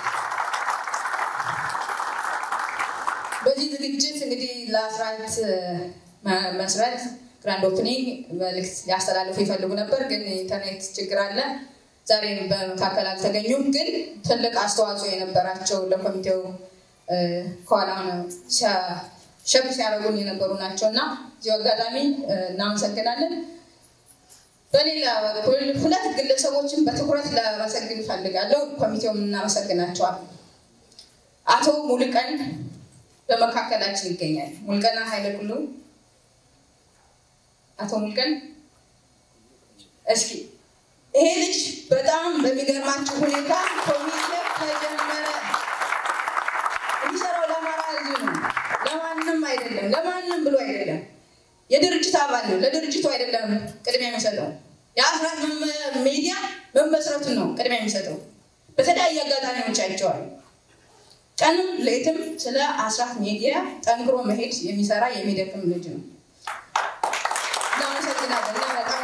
በዚህ ዝግጅት እንግዲህ ለአስራት መስረት ግራንድ ኦፕኒንግ መልዕክት ሊያስተላልፉ ይፈልጉ ነበር፣ ግን ኢንተርኔት ችግር አለ። ዛሬ በመካከል አልተገኙም። ግን ትልቅ አስተዋጽኦ የነበራቸው ለኮሚቴው ከኋላ ሸብ ሲያደርጉን የነበሩ ናቸው እና እዚሁ አጋጣሚ እናመሰግናለን። በሌላ በኩል ሁለት ግለሰቦችን በትኩረት ለመሰግን እፈልጋለሁ። ኮሚቴውም እናመሰግናቸዋል። አቶ ሙልቀን በመካከላችን ይገኛል። ሙልቀና ኃይለ ኩሉ አቶ ሙልቀን እስኪ ይሄ ልጅ በጣም በሚገርማችሁ ሁኔታ ኮሚቴ ተጀመረ የሚሰራው ለአማራ ሕዝብ ነው፣ ለማንም አይደለም፣ ለማንም ብሎ አይደለም። የድርጅት አባል ነው። ለድርጅቱ አይደለም ቅድሚያ የሚሰጠው የአስራት ሚዲያ መመስረቱን ነው ቅድሚያ የሚሰጠው። በተለያየ አጋጣሚዎች አይቼዋለሁ። ቀንም ሌትም ስለ አስራት ሚዲያ ጠንክሮ መሄድ የሚሰራ የሚደክም ልጅ ነው። እናመሰግናለን እና በጣም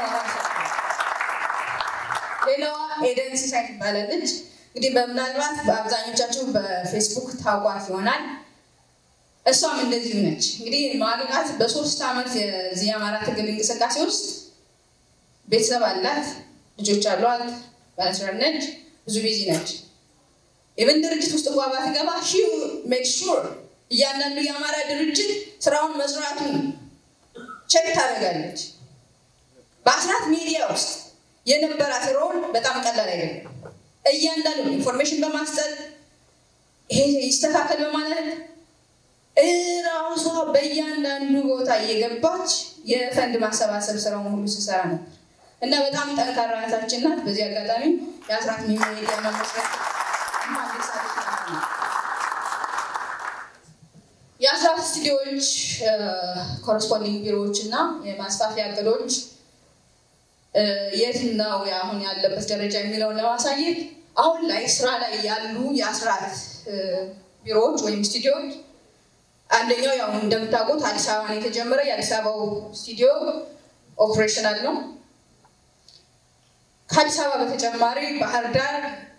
ሌላዋ ኤደን ሲሳይ ትባላለች። እንግዲህ በምናልባት በአብዛኞቻችሁ በፌስቡክ ታውቋት ይሆናል። እሷም እንደዚሁ ነች። እንግዲህ ማግቃት በሶስት ዓመት የዚህ የአማራ ትግል እንቅስቃሴ ውስጥ ቤተሰብ አላት፣ ልጆች አሏት፣ ባለስራት ነች፣ ብዙ ቢዚ ነች። የብን ድርጅት ውስጥ እንኳ ባትገባ ሺ ሜክ ሹር እያንዳንዱ የአማራ ድርጅት ስራውን መስራቱን ቸክ ታደርጋለች። በአስራት ሚዲያ ውስጥ የነበራት ሮል በጣም ቀላል አይደለም። እያንዳንዱ ኢንፎርሜሽን በማስጠት ይሄ ይስተካከል በማለት እራሷ በእያንዳንዱ ቦታ እየገባች የፈንድ ማሰባሰብ ስራውን ሁሉ ስሰራ ነበር እና በጣም ጠንካራ እህታችን ናት። በዚህ አጋጣሚ የአስራት ሚዲያ መመስረት የአስራት ስቱዲዮዎች ኮረስፖንዲንግ ቢሮዎች እና የማስፋፊያ እቅዶች የት ነው አሁን ያለበት ደረጃ የሚለውን ለማሳየት አሁን ላይ ስራ ላይ ያሉ የአስራት ቢሮዎች ወይም ስቱዲዮዎች አንደኛው ያው እንደምታውቁት አዲስ አበባ ነው የተጀመረ። የአዲስ አበባው ስቱዲዮ ኦፕሬሽናል ነው። ከአዲስ አበባ በተጨማሪ ባህር ዳር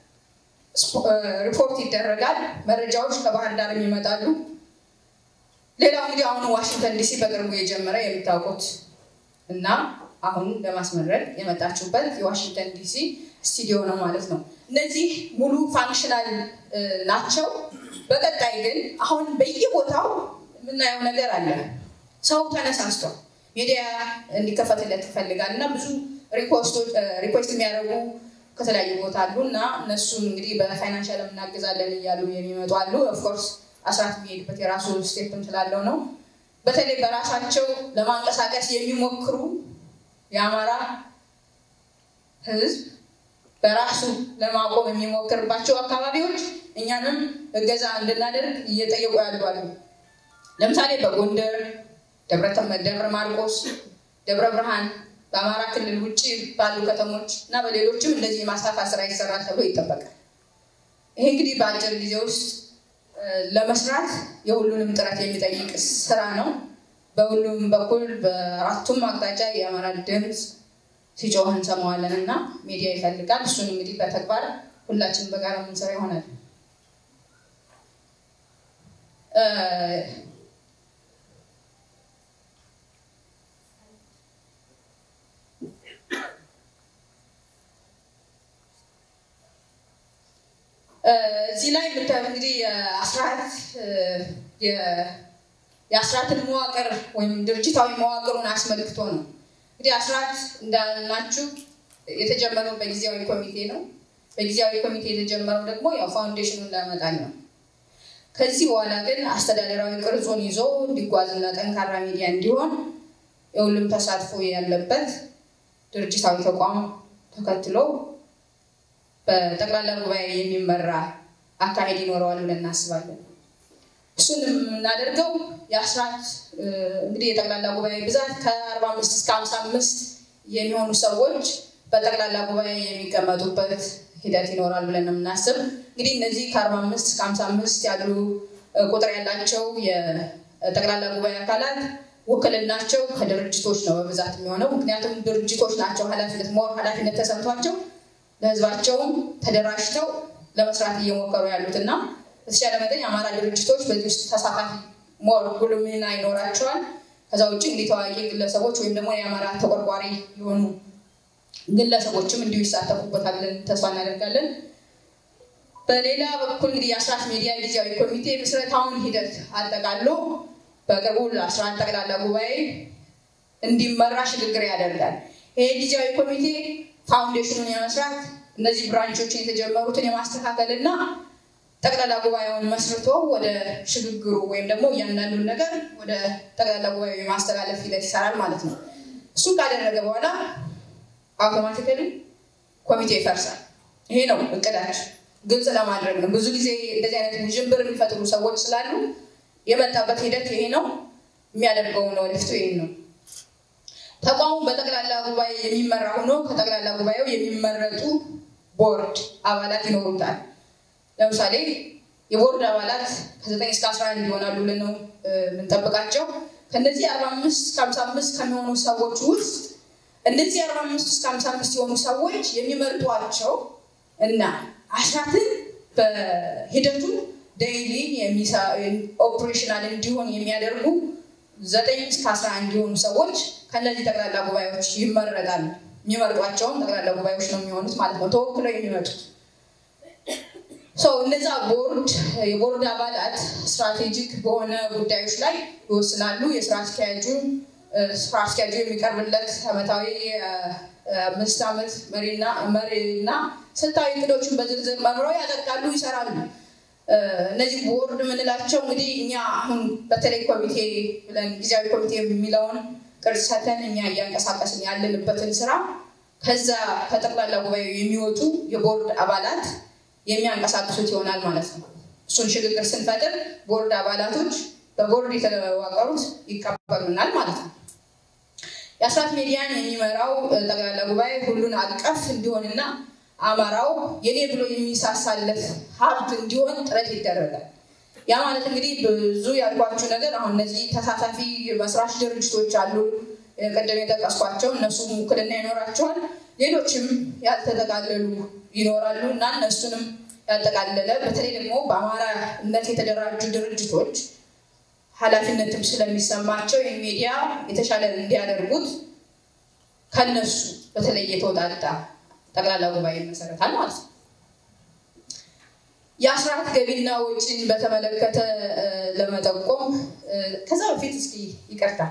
ሪፖርት ይደረጋል። መረጃዎች ከባህር ዳር ይመጣሉ። ሌላው እንግዲህ አሁን ዋሽንግተን ዲሲ በቅርቡ የጀመረ የምታውቁት እና አሁን ለማስመረቅ የመጣችሁበት የዋሽንግተን ዲሲ ስቱዲዮ ነው ማለት ነው። እነዚህ ሙሉ ፋንክሽናል ናቸው። በቀጣይ ግን አሁን በየቦታው የምናየው ነገር አለ። ሰው ተነሳስቷል። ሚዲያ እንዲከፈትለት ይፈልጋል እና ብዙ ሪኩዌስት የሚያደርጉ ከተለያዩ ቦታ አሉ እና እነሱን እንግዲህ በፋይናንሻል እናግዛለን እያሉ የሚመጡ አሉ። ኦፍኮርስ አስራት የሚሄድበት የራሱ ስቴፕም ስላለው ነው። በተለይ በራሳቸው ለማንቀሳቀስ የሚሞክሩ የአማራ ሕዝብ በራሱ ለማቆም የሚሞክርባቸው አካባቢዎች እኛንም እገዛ እንድናደርግ እየጠየቁ ያሉ አሉ። ለምሳሌ በጎንደር፣ ደብረ ማርቆስ፣ ደብረ ብርሃን በአማራ ክልል ውጭ ባሉ ከተሞች እና በሌሎችም እንደዚህ የማስፋፋት ስራ ይሰራል ተብሎ ይጠበቃል። ይሄ እንግዲህ በአጭር ጊዜ ውስጥ ለመስራት የሁሉንም ጥረት የሚጠይቅ ስራ ነው። በሁሉም በኩል በአራቱም አቅጣጫ የአማራ ድምፅ ሲጮህ እንሰማዋለን እና ሚዲያ ይፈልጋል። እሱን እንግዲህ በተግባር ሁላችን በጋራ የምንሰራ ይሆናል። እዚህ ላይ የምታዩት እንግዲህ የአስራት የአስራትን መዋቅር ወይም ድርጅታዊ መዋቅሩን አስመልክቶ ነው። እንግዲህ አስራት እንዳልናችሁ የተጀመረው በጊዜያዊ ኮሚቴ ነው። በጊዜያዊ ኮሚቴ የተጀመረው ደግሞ ያው ፋውንዴሽኑን ለመጣል ነው። ከዚህ በኋላ ግን አስተዳደራዊ ቅርጹን ይዞ እንዲጓዝና ጠንካራ ሚዲያ እንዲሆን የሁሉም ተሳትፎ ያለበት ድርጅታዊ ተቋም ተከትሎ በጠቅላላ ጉባኤ የሚመራ አካሄድ ይኖረዋል ብለን እናስባለን። እሱን የምናደርገው የአስራት እንግዲህ የጠቅላላ ጉባኤ ብዛት ከአርባ አምስት እስከ ሀምሳ አምስት የሚሆኑ ሰዎች በጠቅላላ ጉባኤ የሚቀመጡበት ሂደት ይኖራል ብለን ነው የምናስብ። እንግዲህ እነዚህ ከአርባ አምስት እስከ ሀምሳ አምስት ያሉ ቁጥር ያላቸው የጠቅላላ ጉባኤ አካላት ውክልናቸው ከድርጅቶች ነው በብዛት የሚሆነው። ምክንያቱም ድርጅቶች ናቸው ኃላፊነት ሞር ኃላፊነት ተሰምቷቸው ለህዝባቸውም ተደራጅተው ለመስራት እየሞከሩ ያሉት እና በተቻለ መጠን የአማራ ድርጅቶች በዚህ ውስጥ ተሳታፊ ሞር ጉልህ ሚና ይኖራቸዋል። ከዛ ውጭ እንግዲህ ታዋቂ ግለሰቦች ወይም ደግሞ የአማራ ተቆርቋሪ የሆኑ ግለሰቦችም እንዲሁ ይሳተፉበታል ብለን ተስፋ እናደርጋለን። በሌላ በኩል እንግዲህ የአስራት ሚዲያ ጊዜያዊ ኮሚቴ ምስረታውን ሂደት አጠቃሎ በቅርቡ ለአስራት ጠቅላላ ጉባኤ እንዲመራ ሽግግር ያደርጋል። ይሄ ጊዜያዊ ኮሚቴ ፋውንዴሽኑን የመስራት እነዚህ ብራንቾችን የተጀመሩትን የማስተካከል እና ጠቅላላ ጉባኤውን መስርቶ ወደ ሽግግሩ ወይም ደግሞ እያንዳንዱን ነገር ወደ ጠቅላላ ጉባኤው የማስተላለፍ ሂደት ይሰራል ማለት ነው። እሱ ካደረገ በኋላ አውቶማቲካሊ ኮሚቴ ይፈርሳል። ይሄ ነው እቅዳችን፣ ግልጽ ለማድረግ ነው። ብዙ ጊዜ እንደዚህ አይነት ውዥንብር የሚፈጥሩ ሰዎች ስላሉ የመጣበት ሂደት ይሄ ነው። የሚያደርገው ነው ወደፊቱ ይሄን ነው። ተቋሙ በጠቅላላ ጉባኤ የሚመራ ሆኖ ከጠቅላላ ጉባኤው የሚመረጡ ቦርድ አባላት ይኖሩታል። ለምሳሌ የቦርድ አባላት ከዘጠኝ እስከ አስራ አንድ ይሆናሉ ብለን ነው የምንጠብቃቸው። ከነዚህ አርባ አምስት እስከ ሀምሳ አምስት ከሚሆኑ ሰዎች ውስጥ እነዚህ አርባ አምስት እስከ ሀምሳ አምስት የሆኑ ሰዎች የሚመርጧቸው እና አስራትን በሂደቱ ዴይሊ ኦፕሬሽናል እንዲሆን የሚያደርጉ ዘጠኝ እስከ አስራ አንድ የሆኑ ሰዎች ከእነዚህ ጠቅላላ ጉባኤዎች ይመረጣሉ። የሚመርጧቸውም ጠቅላላ ጉባኤዎች ነው የሚሆኑት ማለት ነው፣ ተወክለው የሚመጡት ሰው እነዛ ቦርድ የቦርድ አባላት ስትራቴጂክ በሆነ ጉዳዮች ላይ ይወስናሉ። የስራ አስኪያጁ ስራ አስኪያጁ የሚቀርብለት ዓመታዊ አምስት ዓመት መሪና መሪና ስልታዊ እቅዶችን በዝርዝር መምረው ያጸድቃሉ፣ ይሰራሉ። እነዚህ ቦርድ የምንላቸው እንግዲህ እኛ አሁን በተለይ ኮሚቴ ብለን ጊዜያዊ ኮሚቴ የሚለውን ቅርጽ ሰተን እኛ እያንቀሳቀስን ያለንበትን ስራ ከዛ ከጠቅላላ ጉባኤው የሚወጡ የቦርድ አባላት የሚያንቀሳቅሱት ይሆናል ማለት ነው። እሱን ሽግግር ስንፈጥር ቦርድ አባላቶች በቦርድ የተዋቀሩት ይቀበሉናል ማለት ነው። የአስራት ሚዲያን የሚመራው ጠቅላላ ጉባኤ ሁሉን አቀፍ እንዲሆንና አማራው የኔ ብሎ የሚሳሳለት ሀብት እንዲሆን ጥረት ይደረጋል። ያ ማለት እንግዲህ ብዙ ያልኳችሁ ነገር አሁን እነዚህ ተሳታፊ መስራች ድርጅቶች አሉ፣ ቅድም የጠቀስኳቸው እነሱም ውክልና ይኖራቸዋል። ሌሎችም ያልተጠቃለሉ ይኖራሉ እና እነሱንም ያጠቃለለ በተለይ ደግሞ በአማራነት የተደራጁ ድርጅቶች ኃላፊነትም ስለሚሰማቸው ይህ ሚዲያ የተሻለ እንዲያደርጉት ከነሱ በተለይ የተወጣጣ ጠቅላላ ጉባኤ ይመሰረታል ማለት ነው። የአስራት ገቢና ወጪን በተመለከተ ለመጠቆም ከዛ በፊት እስኪ ይቅርታል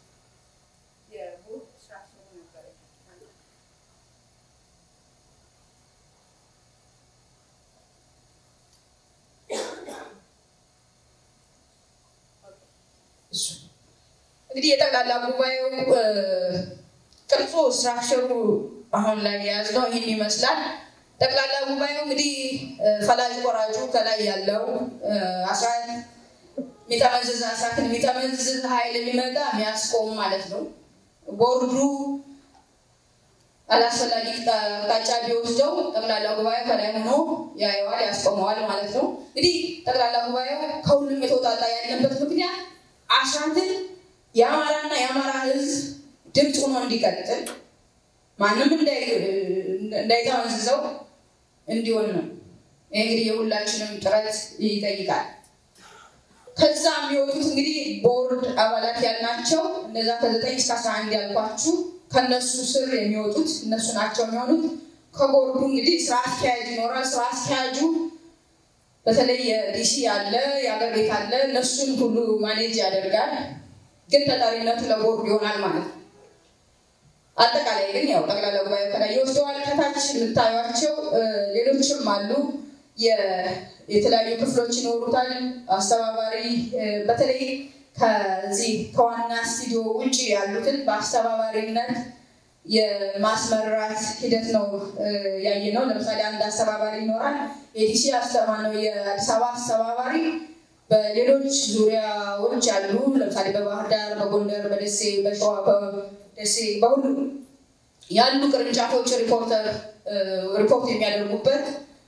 እንግዲህ የጠቅላላ ጉባኤው ቅርጹ ስትራክቸሩ አሁን ላይ የያዝነው ይህን ይመስላል። ጠቅላላ ጉባኤው እንግዲህ ፈላጅ ቆራጩ ከላይ ያለው አስራት የሚጠመዝዝ አስራትን የሚጠመዝዝ ኃይል የሚመጣ የሚያስቆም ማለት ነው። ቦርዱ አላስፈላጊ አቅጣጫ ቢወስደው ጠቅላላ ጉባኤው ከላይ ሆኖ ያየዋል፣ ያስቆመዋል ማለት ነው። እንግዲህ ጠቅላላ ጉባኤው ከሁሉም የተውጣጣ ያለበት ምክንያት አስራትን የአማራና የአማራ ሕዝብ ድምፅ ሆኖ እንዲቀጥል ማንም እንዳይጠመዝዘው እንዲሆን ነው። ይህ እንግዲህ የሁላችንም ጥረት ይጠይቃል። ከዛ የሚወጡት እንግዲህ ቦርድ አባላት ያልናቸው እነዛ ከዘጠኝ እስከ አስራ አንድ ያልኳችሁ ከነሱ ስር የሚወጡት እነሱ ናቸው የሚሆኑት። ከቦርዱ እንግዲህ ስራ አስኪያጅ ይኖራል። ስራ አስኪያጁ በተለይ የዲሲ አለ፣ የአገር ቤት አለ፣ እነሱን ሁሉ ማኔጅ ያደርጋል። ግን ተጠሪነቱ ለቦርዱ ይሆናል ማለት ነው። አጠቃላይ ግን ያው ጠቅላላ ጉባኤ ከላይ ይወስደዋል። ከታች የምታዩቸው ሌሎችም አሉ። የተለያዩ ክፍሎች ይኖሩታል። አስተባባሪ በተለይ ከዚህ ከዋና ስቱዲዮ ውጭ ያሉትን በአስተባባሪነት የማስመራት ሂደት ነው ያየ ነው። ለምሳሌ አንድ አስተባባሪ ይኖራል። የዲሲ አስተማ ነው የአዲስ አበባ አስተባባሪ በሌሎች ዙሪያዎች ያሉ ለምሳሌ በባህር ዳር፣ በጎንደር፣ በደሴ፣ በሸዋ፣ በደሴ በሁሉ ያሉ ቅርንጫፎች ሪፖርተር ሪፖርት የሚያደርጉበት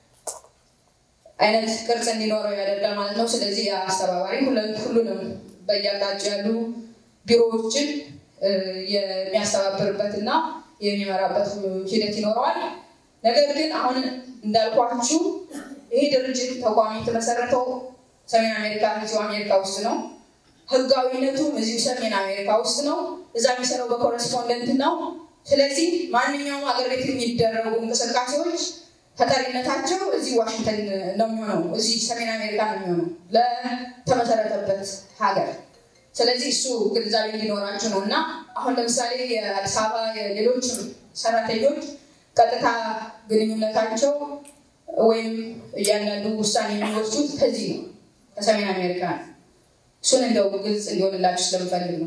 አይነት ቅርጽ እንዲኖረው ያደርጋል ማለት ነው። ስለዚህ አስተባባሪ ሁሉንም በየአቅጣጫው ያሉ ቢሮዎችን የሚያስተባብርበት እና የሚመራበት ሂደት ይኖረዋል። ነገር ግን አሁን እንዳልኳችሁ ይሄ ድርጅት ተቋሚ የተመሰረተው ሰሜን አሜሪካ እዚሁ አሜሪካ ውስጥ ነው። ህጋዊነቱም እዚሁ ሰሜን አሜሪካ ውስጥ ነው። እዛ የሚሰራው በኮረስፖንደንት ነው። ስለዚህ ማንኛውም ሀገር ቤት የሚደረጉ እንቅስቃሴዎች ተጠሪነታቸው እዚህ ዋሽንግተን ነው የሚሆነው፣ እዚህ ሰሜን አሜሪካ ነው የሚሆነው ለተመሰረተበት ሀገር። ስለዚህ እሱ ግንዛቤ እንዲኖራችሁ ነው እና አሁን ለምሳሌ የአዲስ አበባ የሌሎችም ሰራተኞች ቀጥታ ግንኙነታቸው ወይም እያንዳንዱ ውሳኔ የሚወስዱት ከዚህ ነው ከሰሜን አሜሪካ ነው። እሱን እንደው ግልጽ እንዲሆንላችሁ ስለምፈልግ ነው።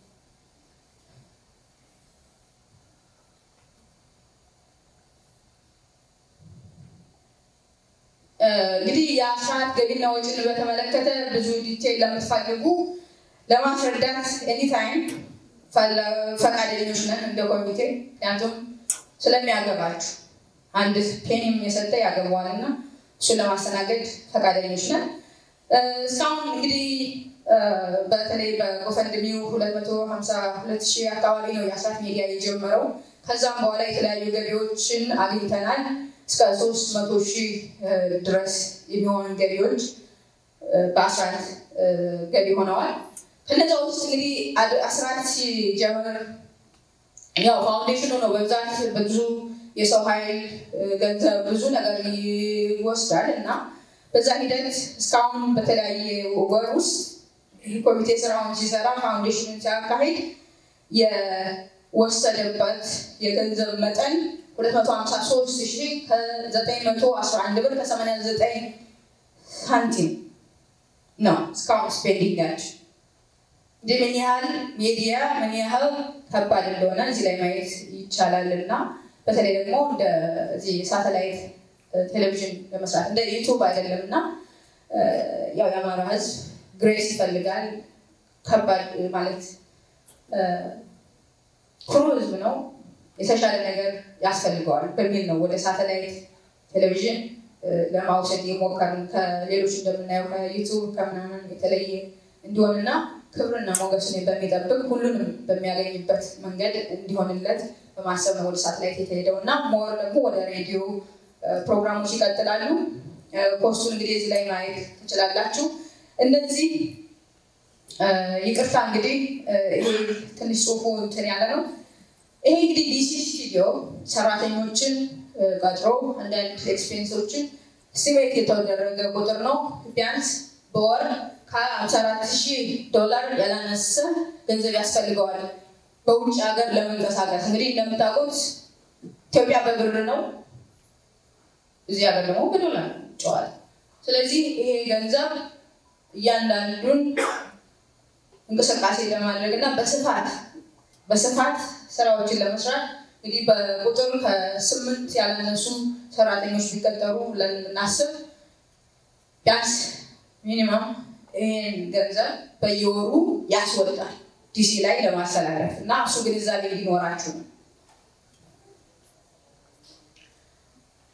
እንግዲህ የአስራት ገቢና ወጪን በተመለከተ ብዙ ዲቴይል ለምትፈልጉ ለማስረዳት ኤኒታይም ፈቃደኞች ነን እንደ ኮሚቴ። ምክንያቱም ስለሚያገባችሁ አንድ ፔኒም የሰጠ ያገባዋል እና እሱን ለማስተናገድ ፈቃደኞች ነን። እስካሁን እንግዲህ በተለይ በጎፈንድሚው 252 ሺህ አካባቢ ነው የአስራት ሚዲያ የጀመረው። ከዛም በኋላ የተለያዩ ገቢዎችን አግኝተናል። እስከ ሶስት መቶ ሺህ ድረስ የሚሆኑ ገቢዎች በአስራት ገቢ ሆነዋል። ከነዛ ውስጥ እንግዲህ አስራት ሲጀምር ያው ፋውንዴሽኑ ነው በብዛት ብዙ የሰው ኃይል ገንዘብ፣ ብዙ ነገር ይወስዳል እና በዛ ሂደት እስካሁን በተለያየ ወር ውስጥ ይህ ኮሚቴ ስራውን ሲሰራ ፋውንዴሽኑን ሲያካሂድ የወሰደበት የገንዘብ መጠን 253 ሺህ ከ911 ብር ከ89 ሳንቲም ነው እስካሁን ስፔንዲንግ ያቸው። እንዲህ ምን ያህል ሚዲያ ምን ያህል ከባድ እንደሆነ እዚህ ላይ ማየት ይቻላል እና በተለይ ደግሞ እንደዚህ ሳተላይት ቴሌቪዥን ለመስራት እንደ ዩቱብ አይደለም እና ያው የአማራ ሕዝብ ግሬስ ይፈልጋል። ከባድ ማለት ኩሩ ሕዝብ ነው። የተሻለ ነገር ያስፈልገዋል በሚል ነው ወደ ሳተላይት ቴሌቪዥን ለማውሰድ የሞከርን ከሌሎች እንደምናየው ከዩቱብ ከምናምን የተለየ እንዲሆንና ክብርና ሞገሱን በሚጠብቅ ሁሉንም በሚያገኝበት መንገድ እንዲሆንለት በማሰብ ነው ወደ ሳተላይት የተሄደው እና ሞር ደግሞ ወደ ሬዲዮ ፕሮግራሞች ይቀጥላሉ። ፖስቱን እንግዲህ እዚህ ላይ ማየት ትችላላችሁ። እነዚህ ይቅርታ እንግዲህ ይሄ ትንሽ ጽሁፉ እንትን ያለ ነው። ይሄ እንግዲህ ዲሲ ስቱዲዮ ሰራተኞችን ቀጥሮ አንዳንድ ኤክስፔንሶችን ስቲሜት የተደረገ ቁጥር ነው። ቢያንስ በወር ከሀምሳ አራት ሺህ ዶላር ያላነሰ ገንዘብ ያስፈልገዋል በውጭ ሀገር ለመንቀሳቀስ። እንግዲህ እንደምታውቁት ኢትዮጵያ በብር ነው፣ እዚህ ሀገር ደግሞ በዶላር ጨዋል። ስለዚህ ይሄ ገንዘብ እያንዳንዱን እንቅስቃሴ ለማድረግ እና በስፋት በስፋት ስራዎችን ለመስራት እንግዲህ በቁጥር ከስምንት ያላነሱ ሰራተኞች ቢቀጠሩ ብለን እናስብ ቢያንስ ሚኒመም ይህን ገንዘብ በየወሩ ያስወጣል ዲሲ ላይ ለማስተላለፍ እና እሱ ግንዛቤ እንዲኖራችሁ ነው።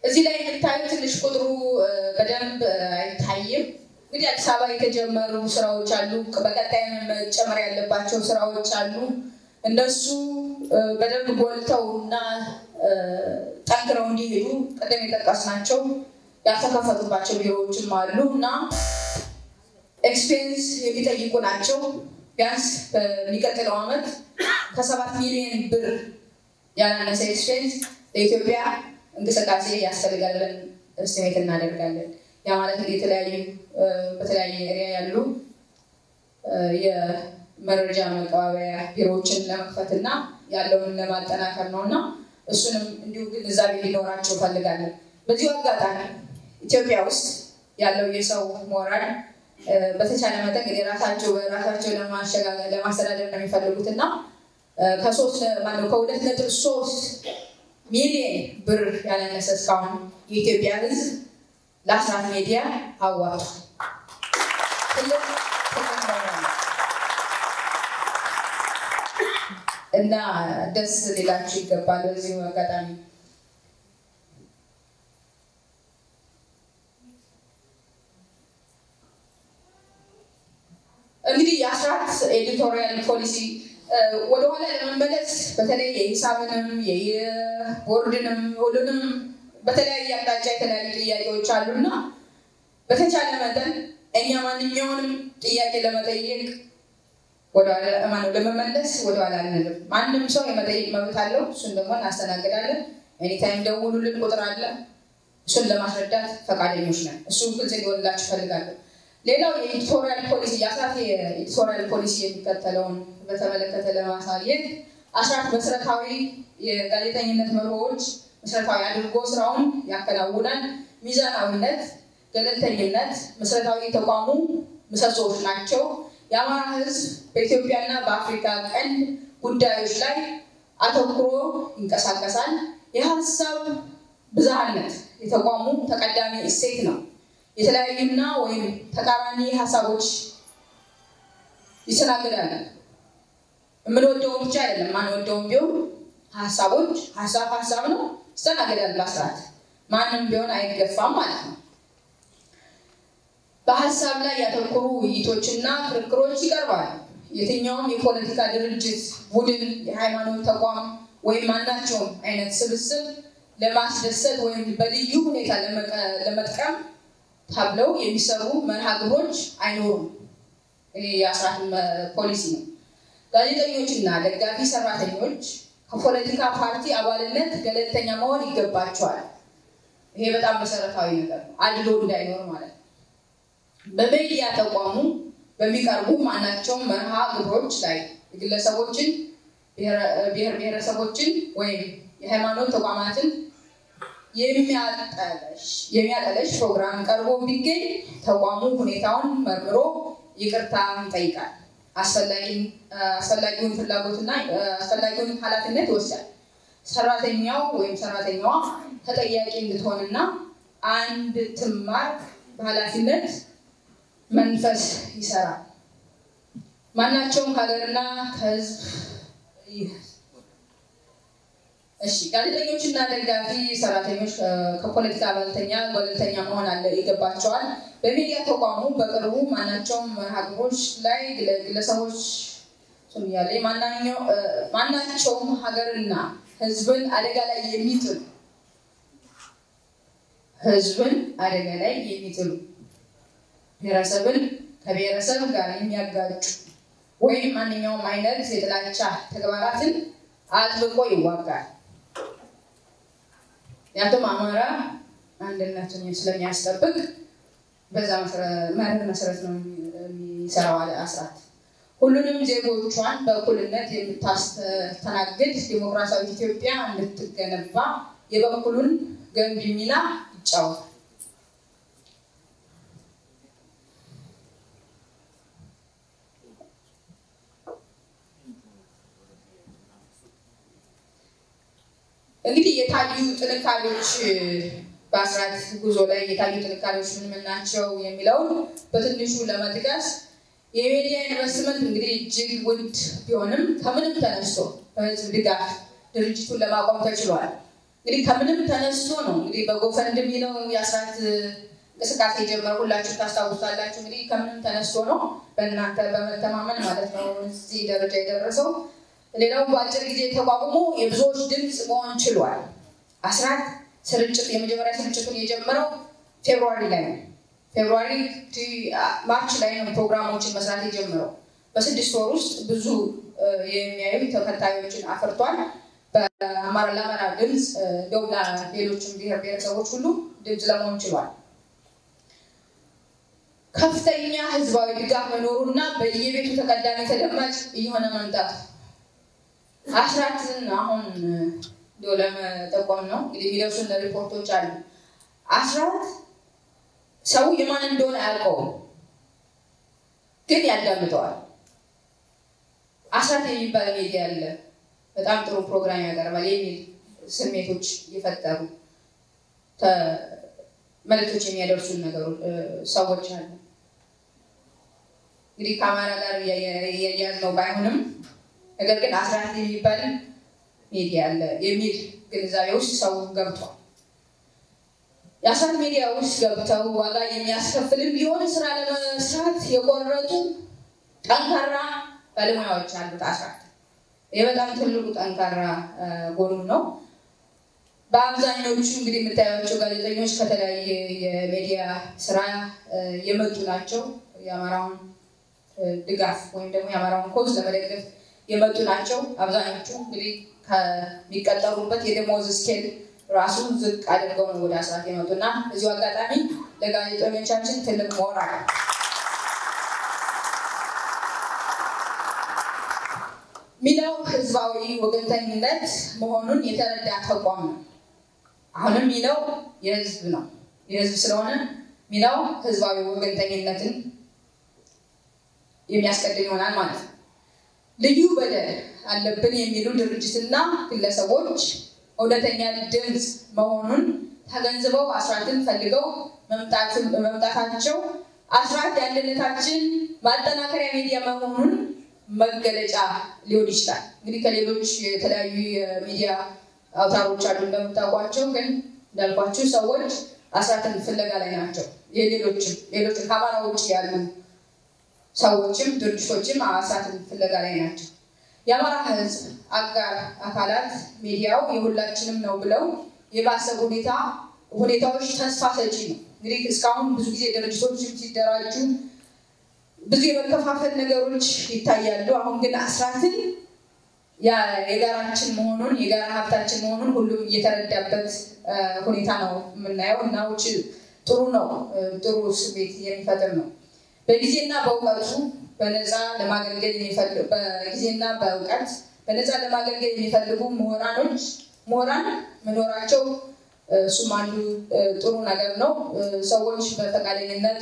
እዚህ ላይ የምታዩት ትንሽ ቁጥሩ በደንብ አይታይም። እንግዲህ አዲስ አበባ የተጀመሩ ስራዎች አሉ። በቀጣይ መጨመር ያለባቸው ስራዎች አሉ። እነሱ በደንብ ጎልተው እና ጠንክረው እንዲሄዱ ቅድም የጠቀስናቸው ያልተከፈቱባቸው ቢሮዎችም አሉ እና ኤክስፔንስ የሚጠይቁ ናቸው። ቢያንስ በሚቀጥለው ዓመት ከሰባት ሚሊዮን ብር ያላነሰ ኤክስፔንስ ለኢትዮጵያ እንቅስቃሴ ያስፈልጋል ብለን እስቲሜት እናደርጋለን። ያ ማለት እንግዲህ የተለያዩ በተለያየ ኤሪያ ያሉ የመረጃ መቀባበያ ቢሮዎችን ለመክፈት እና ያለውን ለማጠናከር ነው እና እሱንም እንዲሁ ግንዛቤ ሊኖራቸው ፈልጋለን። በዚሁ አጋጣሚ ኢትዮጵያ ውስጥ ያለው የሰው ሞራል በተቻለ መጠን እንግዲህ ራሳቸው በራሳቸው ለማሸጋገር ለማስተዳደር ነው የሚፈልጉት እና ከሶስት ማነው ከሁለት ነጥብ ሶስት ሚሊዮን ብር ያላነሰ እስካሁን የኢትዮጵያ ሕዝብ ለአስራት ሚዲያ አዋጡ እና ደስ ሊላችሁ ይገባል። በዚሁ አጋጣሚ እንግዲህ የአስራት ኤዲቶሪያል ፖሊሲ ወደኋላ ለመመለስ በተለይ የሂሳብንም የቦርድንም ሁሉንም በተለያየ አቅጣጫ የተለያዩ ጥያቄዎች አሉና በተቻለ መጠን እኛ ማንኛውንም ጥያቄ ለመጠየቅ ማነው ለመመለስ ወደኋላ አንልም። ማንም ሰው የመጠየቅ መብት አለው። እሱን ደግሞ እናስተናግዳለን። ኤኒታይም ደውሉልን፣ ቁጥር አለ። እሱን ለማስረዳት ፈቃደኞች ነን። እሱ ግልጽ እንዲሆንላችሁ እፈልጋለሁ። ሌላው የኤዲቶሪያል ፖሊሲ የአስራት የኤዲቶሪያል ፖሊሲ የሚከተለውን በተመለከተ ለማሳየት አስራት መሰረታዊ የጋዜጠኝነት መርሆዎች መሰረታዊ አድርጎ ስራውን ያከናውናል። ሚዛናዊነት፣ ገለልተኝነት መሰረታዊ የተቋሙ ምሰሶዎች ናቸው። የአማራ ሕዝብ በኢትዮጵያና በአፍሪካ ቀንድ ጉዳዮች ላይ አተኩሮ ይንቀሳቀሳል። የሀሳብ ብዝሃነት የተቋሙ ተቀዳሚ እሴት ነው። የተለያዩና ወይም ተቃራኒ ሀሳቦች ይስተናግዳል። የምንወደውን ብቻ አይደለም፣ ማንወደውን ቢሆን ሀሳቦች ሀሳብ ሀሳብ ነው ይስተናግዳል። በአስራት ማንም ቢሆን አይገፋም ማለት ነው። በሀሳብ ላይ ያተኮሩ ውይይቶችና ክርክሮች ይቀርባሉ። የትኛውም የፖለቲካ ድርጅት፣ ቡድን፣ የሃይማኖት ተቋም ወይም ማናቸውም አይነት ስብስብ ለማስደሰት ወይም በልዩ ሁኔታ ለመጥቀም ተብለው የሚሰሩ መርሃ ግብሮች አይኖሩም። ይሄ የአስራት ፖሊሲ ነው። ጋዜጠኞችና ደጋፊ ሰራተኞች ከፖለቲካ ፓርቲ አባልነት ገለልተኛ መሆን ይገባቸዋል። ይሄ በጣም መሰረታዊ ነገር ነው፣ አድሎ እንዳይኖር ማለት ነው። በሚዲያ ተቋሙ በሚቀርቡ ማናቸውም መርሃ ግብሮች ላይ የግለሰቦችን፣ ብሔር ብሔረሰቦችን ወይም የሃይማኖት ተቋማትን የሚያጠለሽ ፕሮግራም ቀርቦ ቢገኝ ተቋሙ ሁኔታውን መርምሮ ይቅርታ ይጠይቃል። አስፈላጊውን ፍላጎትና አስፈላጊውን ኃላፊነት ይወስዳል። ሰራተኛው ወይም ሰራተኛዋ ተጠያቂ እንድትሆንና አንድ ትማር በኃላፊነት መንፈስ ይሰራል። ማናቸውም ከሀገርና ከህዝብ እሺ ጋዜጠኞችና ደጋፊ ሰራተኞች ከፖለቲካ ገለልተኛ ገለልተኛ መሆን አለ ይገባቸዋል። በሚዲያ ተቋሙ በቅርቡ ማናቸውም መርሃ ግብሮች ላይ ግለሰቦች ያለ ማናቸውም ሀገርና ህዝብን አደጋ ላይ የሚጥሉ ህዝብን አደጋ ላይ የሚጥሉ ብሔረሰብን ከብሔረሰብ ጋር የሚያጋጩ ወይም ማንኛውም አይነት የጥላቻ ተግባራትን አጥብቆ ይዋጋል። ምክንያቱም አማራ አንድነቱን ስለሚያስጠብቅ በዛ መርህ መሰረት ነው የሚሰራው አለ አስራት። ሁሉንም ዜጎቿን በእኩልነት የምታስተናግድ ዲሞክራሲያዊት ኢትዮጵያ እንድትገነባ የበኩሉን ገንቢ ሚና ይጫወታል። እንግዲህ የታዩ ጥንካሬዎች በአስራት ጉዞ ላይ የታዩ ጥንካሬዎች ምን ምን ናቸው የሚለውን በትንሹ ለመጥቀስ የሚዲያ ኢንቨስትመንት እንግዲህ እጅግ ውድ ቢሆንም ከምንም ተነስቶ በህዝብ ድጋፍ ድርጅቱን ለማቆም ተችሏል። እንግዲህ ከምንም ተነስቶ ነው እንግዲህ በጎፈንድሚ ነው የአስራት እንቅስቃሴ የጀመረው። ሁላችሁ ታስታውሳላችሁ። እንግዲህ ከምንም ተነስቶ ነው በእናንተ በመተማመን ማለት ነው እዚህ ደረጃ የደረሰው። ሌላው በአጭር ጊዜ ተቋቁሞ የብዙዎች ድምፅ መሆን ችሏል። አስራት ስርጭት የመጀመሪያ ስርጭቱን የጀመረው ፌብሩዋሪ ላይ ነው። ፌብሩዋሪ ማርች ላይ ነው ፕሮግራሞችን መስራት የጀመረው። በስድስት ወር ውስጥ ብዙ የሚያዩ ተከታዮችን አፍርቷል። በአማራ ለአማራ ድምፅ እንደውም ሌሎችም ብሔር ብሔረሰቦች ሁሉ ድምፅ ለመሆን ችሏል። ከፍተኛ ህዝባዊ ድጋፍ መኖሩና በየቤቱ ተቀዳሚ ተደማጭ እየሆነ መምጣቱ አስራትን አሁን እንዲያው ለመጠቆም ነው እንግዲህ የሚደርሱን ሪፖርቶች አሉ። አስራት ሰው የማን እንደሆነ አያውቀውም፣ ግን ያዳምጠዋል። አስራት የሚባል ሚዲያ አለ፣ በጣም ጥሩ ፕሮግራም ያቀርባል የሚል ስሜቶች እየፈጠሩ መልዕክቶች የሚያደርሱን ነገሮች ሰዎች አሉ። እንግዲህ ከአማራ ጋር እያያዝ ነው ባይሆንም ነገር ግን አስራት የሚባል ሚዲያ አለ የሚል ግንዛቤ ውስጥ ሰው ገብቷል። የአስራት ሚዲያ ውስጥ ገብተው ዋጋ የሚያስከፍልም ቢሆን ስራ ለመስራት የቆረጡ ጠንካራ ባለሙያዎች አሉት። አስራት ይህ በጣም ትልቁ ጠንካራ ጎኑ ነው። በአብዛኞቹ እንግዲህ የምታያቸው ጋዜጠኞች ከተለያየ የሚዲያ ስራ የመጡ ናቸው። የአማራውን ድጋፍ ወይም ደግሞ የአማራውን ኮዝ ለመደገፍ የመጡ ናቸው። አብዛኞቹ እንግዲህ ከሚቀጠሩበት የደሞዝ ስኬል ራሱ ዝቅ አድርገው ነው ወደ አስራት የመጡና እዚሁ አጋጣሚ ለጋዜጠኞቻችን ትልቅ ሞራል ሚናው ህዝባዊ ወገንተኝነት መሆኑን የተረዳ ተቋም ነው። አሁንም ሚናው የህዝብ ነው። የህዝብ ስለሆነ ሚናው ህዝባዊ ወገንተኝነትን የሚያስቀድም ይሆናል ማለት ነው። ልዩ በደል አለብን የሚሉ ድርጅትና ግለሰቦች እውነተኛ ድምፅ መሆኑን ተገንዝበው አስራትን ፈልገው መምጣታቸው አስራት የአንድነታችን ማጠናከሪያ ሚዲያ መሆኑን መገለጫ ሊሆን ይችላል። እንግዲህ ከሌሎች የተለያዩ የሚዲያ አውታሮች አሉ እንደምታውቋቸው፣ ግን እንዳልኳችሁ ሰዎች አስራትን ፍለጋ ላይ ናቸው። የሌሎችም ሌሎችም ከአማራ ውጭ ያሉ ሰዎችም ድርጅቶችም አስራትን ፍለጋ ላይ ናቸው። የአማራ ህዝብ አጋር አካላት ሚዲያው የሁላችንም ነው ብለው የባሰ ሁኔታ ሁኔታዎች ተስፋ ሰጪ ነው። እንግዲህ እስካሁን ብዙ ጊዜ ድርጅቶችም ሲደራጁ ብዙ የመከፋፈል ነገሮች ይታያሉ። አሁን ግን አስራትን የጋራችን መሆኑን የጋራ ሀብታችን መሆኑን ሁሉም እየተረዳበት ሁኔታ ነው የምናየው እና ውጭ ጥሩ ነው፣ ጥሩ ስሜት የሚፈጥር ነው። በጊዜና በእውቀቱ በነፃ ለማገልገል በጊዜና በእውቀት በነፃ ለማገልገል የሚፈልጉ ምሁራኖች ምሁራን መኖራቸው እሱም አንዱ ጥሩ ነገር ነው። ሰዎች በፈቃደኝነት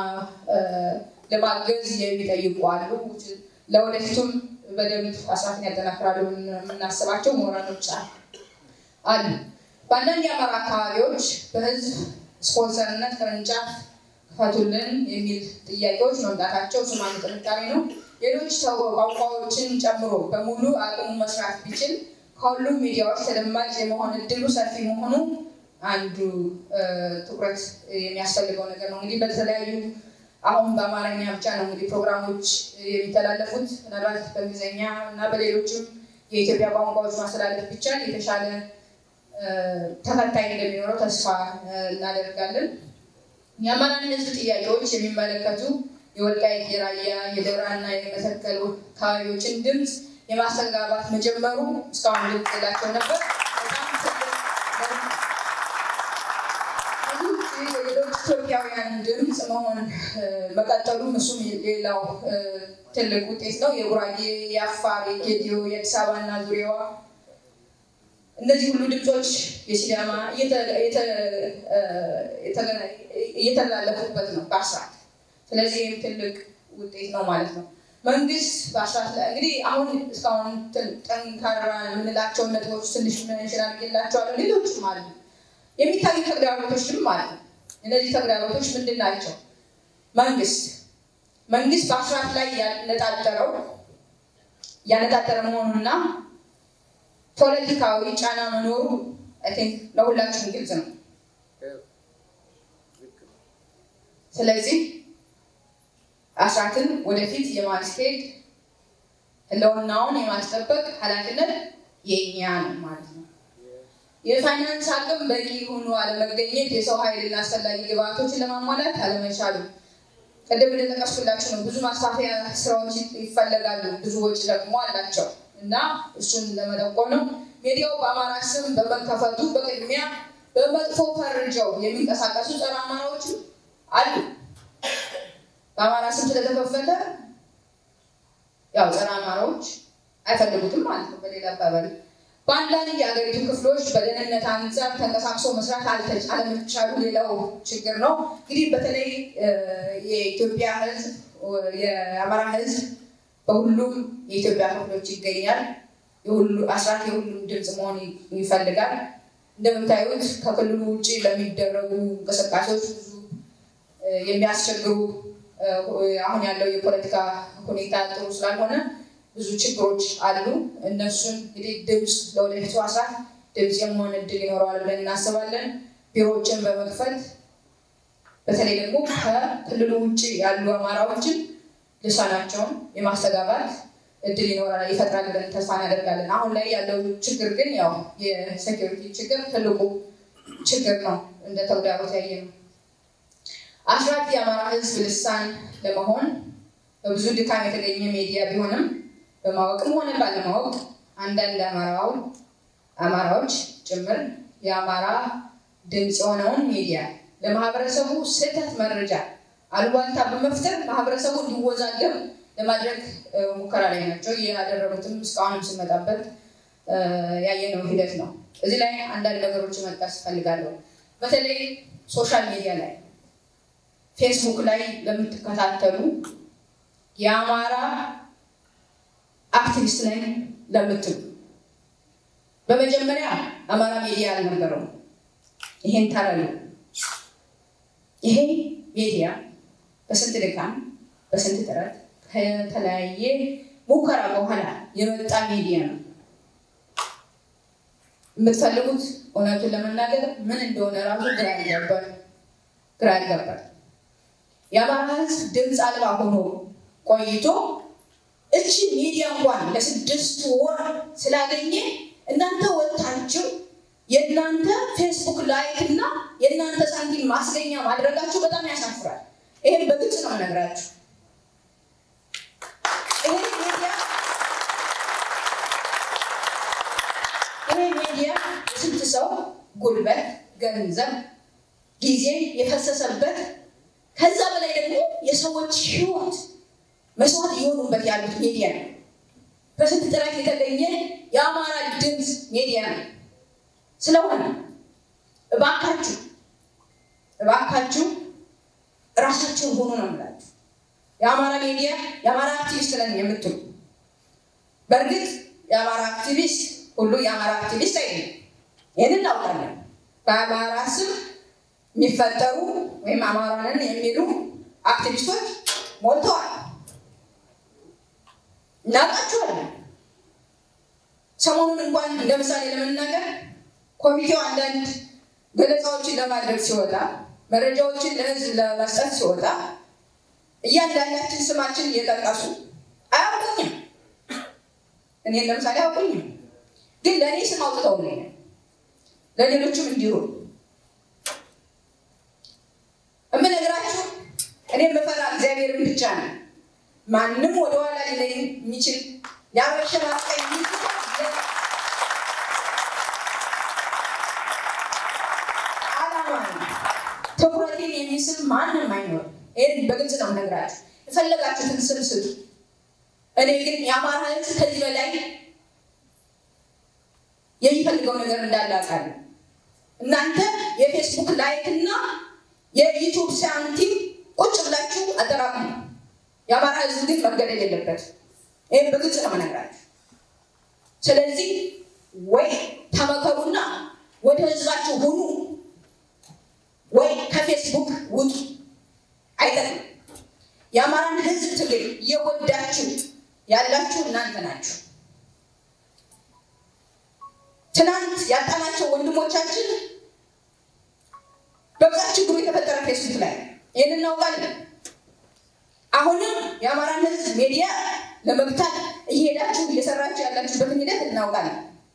ለማገዝ የሚጠይቁ አሉ። ለወደፊቱም በደንብ አስራትን ያጠናክራሉ የምናስባቸው ምሁራኖች አሉ። በአንዳንድ የአማራ አካባቢዎች በህዝብ ስፖንሰርነት ቅርንጫፍ ክፈቱልን የሚል ጥያቄዎች መምጣታቸው እሱም አንዱ ጥንካሬ ነው። ሌሎች ቋንቋዎችን ጨምሮ በሙሉ አቅሙ መስራት ቢችል ከሁሉም ሚዲያዎች ተደማጭ የመሆን እድሉ ሰፊ መሆኑ አንዱ ትኩረት የሚያስፈልገው ነገር ነው። እንግዲህ በተለያዩ አሁን በአማርኛ ብቻ ነው እንግዲህ ፕሮግራሞች የሚተላለፉት። ምናልባት በእንግሊዝኛ እና በሌሎችም የኢትዮጵያ ቋንቋዎች ማስተላለፍ ቢቻል የተሻለ ተከታይ እንደሚኖረው ተስፋ እናደርጋለን። የአማራን ህዝብ ጥያቄዎች የሚመለከቱ የወልቃይት፣ የራያ፣ የደብራ እና የመተከል አካባቢዎችን ድምፅ የማስተጋባት መጀመሩ እስካሁን ድምፅ የላቸው ነበር። የሌሎች ኢትዮጵያውያን ድምፅ መሆን መቀጠሉም እሱም ሌላው ትልቅ ውጤት ነው። የጉራጌ፣ የአፋር፣ የጌዲዮ፣ የአዲስ አበባ እና ዙሪያዋ እነዚህ ሁሉ ድምፆች የሲዳማ እየተላለፉበት ነው በአስራት ስለዚህ ይህም ትልቅ ውጤት ነው ማለት ነው። መንግስት በአስራት ላይ እንግዲህ አሁን እስካሁን ጠንካራ የምንላቸውን ነጥቦች ትንሽ መንሽን አድርጌላቸዋለሁ። ሌሎችም አሉ፣ የሚታዩ ተግዳሮቶችም አሉ። እነዚህ ተግዳሮቶች ምንድን ናቸው? መንግስት መንግስት በአስራት ላይ ያነጣጠረው ያነጣጠረ መሆኑና ፖለቲካዊ ጫና መኖሩ አይ ቲንክ ለሁላችሁም ግልጽ ነው። ስለዚህ አስራትን ወደፊት የማስኬድ ህልውናውን የማስጠበቅ ኃላፊነት የእኛ ነው ማለት ነው። የፋይናንስ አቅም በቂ ሆኖ አለመገኘት፣ የሰው ኃይልና አስፈላጊ ግብአቶችን ለማሟላት አለመቻሉ ቅድም እንደጠቀስኩላችሁ ነው። ብዙ ማስፋፊያ ስራዎች ይፈለጋሉ፣ ብዙ ወጪ ደግሞ አላቸው እና እሱን ለመጠቆም ነው። ሚዲያው በአማራ ስም በመከፈቱ በቅድሚያ በመጥፎ ፈርጀው የሚንቀሳቀሱ ጸረ አማራዎችም አሉ። በአማራ ስም ስለተከፈተ ያው ጸረ አማራዎች አይፈልጉትም ማለት ነው። በሌላ አባባል በአንዳንድ የሀገሪቱ ክፍሎች በደህንነት አንጻር ተንቀሳቅሶ መስራት አለመቻሉ ሌላው ችግር ነው። እንግዲህ በተለይ የኢትዮጵያ ሕዝብ የአማራ ሕዝብ በሁሉም የኢትዮጵያ ክፍሎች ይገኛል። አስራት የሁሉም ድምፅ መሆን ይፈልጋል። እንደምታዩት ከክልሉ ውጭ ለሚደረጉ እንቅስቃሴዎች ብዙ የሚያስቸግሩ አሁን ያለው የፖለቲካ ሁኔታ ጥሩ ስላልሆነ ብዙ ችግሮች አሉ። እነሱን እንግዲህ ድምፅ ለወደፊቱ አስራት ድምፅ የመሆን እድል ይኖረዋል ብለን እናስባለን። ቢሮዎችን በመክፈት በተለይ ደግሞ ከክልሉ ውጭ ያሉ አማራዎችን ልሳናቸውን የማስተጋባት እድል ይኖራል ይፈጥራል ብለን ተስፋ እናደርጋለን። አሁን ላይ ያለው ችግር ግን ያው የሴኪሪቲ ችግር ትልቁ ችግር ነው፣ እንደ ተግዳሮት ያየ ነው። አስራት የአማራ ህዝብ ልሳን ለመሆን በብዙ ድካም የተገኘ ሚዲያ ቢሆንም በማወቅም ሆነ ባለማወቅ አንዳንድ አማራው አማራዎች ጭምር የአማራ ድምፅ የሆነውን ሚዲያ ለማህበረሰቡ ስህተት መረጃ አሉባልታ በመፍጠር ማህበረሰቡ እንዲወዛገብ ለማድረግ ሙከራ ላይ ናቸው። ያደረጉትም እስካሁንም ስመጣበት ያየነው ሂደት ነው። እዚህ ላይ አንዳንድ ነገሮች መጥቀስ እፈልጋለሁ። በተለይ ሶሻል ሚዲያ ላይ ፌስቡክ ላይ ለምትከታተሉ የአማራ አክቲቪስት ላይ ለምትሉ በመጀመሪያ አማራ ሚዲያ አልነበረውም። ይሄን ታረሉ። ይሄ ሚዲያ በስንት ድካም በስንት ጥረት ከተለያየ ሙከራ በኋላ የመጣ ሚዲያ ነው። የምትፈልጉት እውነቱን ለመናገር ምን እንደሆነ ራሱ ግራ ያጋባል ግራ ያጋባል። የአማራ ሕዝብ ድምፅ አልባ ሆኖ ቆይቶ እቺ ሚዲያ እንኳን ለስድስት ወር ስላገኘ እናንተ ወጥታችሁ የእናንተ ፌስቡክ ላይክ እና የእናንተ ሳንቲም ማስገኛ ማድረጋችሁ በጣም ያሳፍራል። ይሄን በግልጽ ነው የምነግራችሁ። ይሄ ሚዲያ ይሄ ሚዲያ የስንት ሰው ጉልበት፣ ገንዘብ፣ ጊዜ የፈሰሰበት ከዛ በላይ ደግሞ የሰዎች ህይወት መስዋዕት እየሆኑበት ያሉት ሚዲያ ነው። በስንት ጥረት የተገኘ የአማራ ድምፅ ሚዲያ ነው። ስለሆነ እባካችሁ እባካችሁ እራሳችሁን ሆኑ ነው የምላችሁ። የአማራ ሚዲያ የአማራ አክቲቪስት ነን የምትሉ በእርግጥ የአማራ አክቲቪስት ሁሉ የአማራ አክቲቪስት አይደለም። ይህን እናውቃለን። በአማራ ስም የሚፈጠሩ ወይም አማራንን የሚሉ አክቲቪስቶች ሞልተዋል። እናውቃቸዋለን። ሰሞኑን እንኳን እንደ ምሳሌ ለመናገር ኮሚቴው አንዳንድ ገለጻዎችን ለማድረግ ሲወጣ መረጃዎችን ለህዝብ ለመስጠት ሲወጣ እያንዳንዳችን ስማችን እየጠቀሱ አያውቁኝም። እኔን ለምሳሌ አያውቁኝም፣ ግን ለእኔ ስም አውጥተውልኝ ለሌሎችም እንዲሁ የምነግራችሁ እኔ የምፈራ እግዚአብሔርን ብቻ ነው። ማንም ወደኋላ ሊለኝ የሚችል ሊያበሸማቀኝ የሚችል ዓላማ ነው። ትኩረቴን የሚስብ ማንም አይኖርም። ይህን በግልጽ ነው የምነግራችሁ። የፈለጋችሁትን ስም ስጡ። እኔ ግን የአማራ ሕዝብ ከዚህ በላይ የሚፈልገው ነገር እንዳለ አውቃለሁ። እናንተ የፌስቡክ ላይክ እና የዩቱብ ሳንቲም ቁጭ ብላችሁ አጠራቅሙ። የአማራ ህዝብ ግን መገደል የለበት። ይህም በግልጽ ነው የምነግራችሁ። ስለዚህ ወይ ተመከሩና ወደ ህዝባችሁ ሁኑ፣ ወይ ከፌስቡክ ውጡ። አይጠቅም። የአማራን ህዝብ ትግል እየጎዳችሁ ያላችሁ እናንተ ናችሁ። ትናንት ያጣናቸው ወንድሞቻችን በብዛት ችግሩ የተፈጠረ ፌስቡክ ላይ ይህን እናውቃለን። አሁንም የአማራን ህዝብ ሚዲያ ለመግታት እየሄዳችሁ እየሰራችሁ ያላችሁበትን ሂደት እናውቃለን።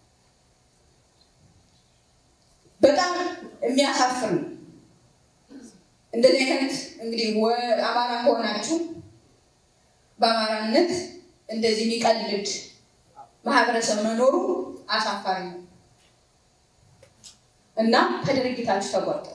በጣም የሚያሳፍር ነው። እንደዚህ አይነት እንግዲህ አማራ ከሆናችሁ በአማራነት እንደዚህ የሚቀልድ ማህበረሰብ መኖሩ አሳፋሪ ነው እና ከድርጊታችሁ ተቆጠቡ።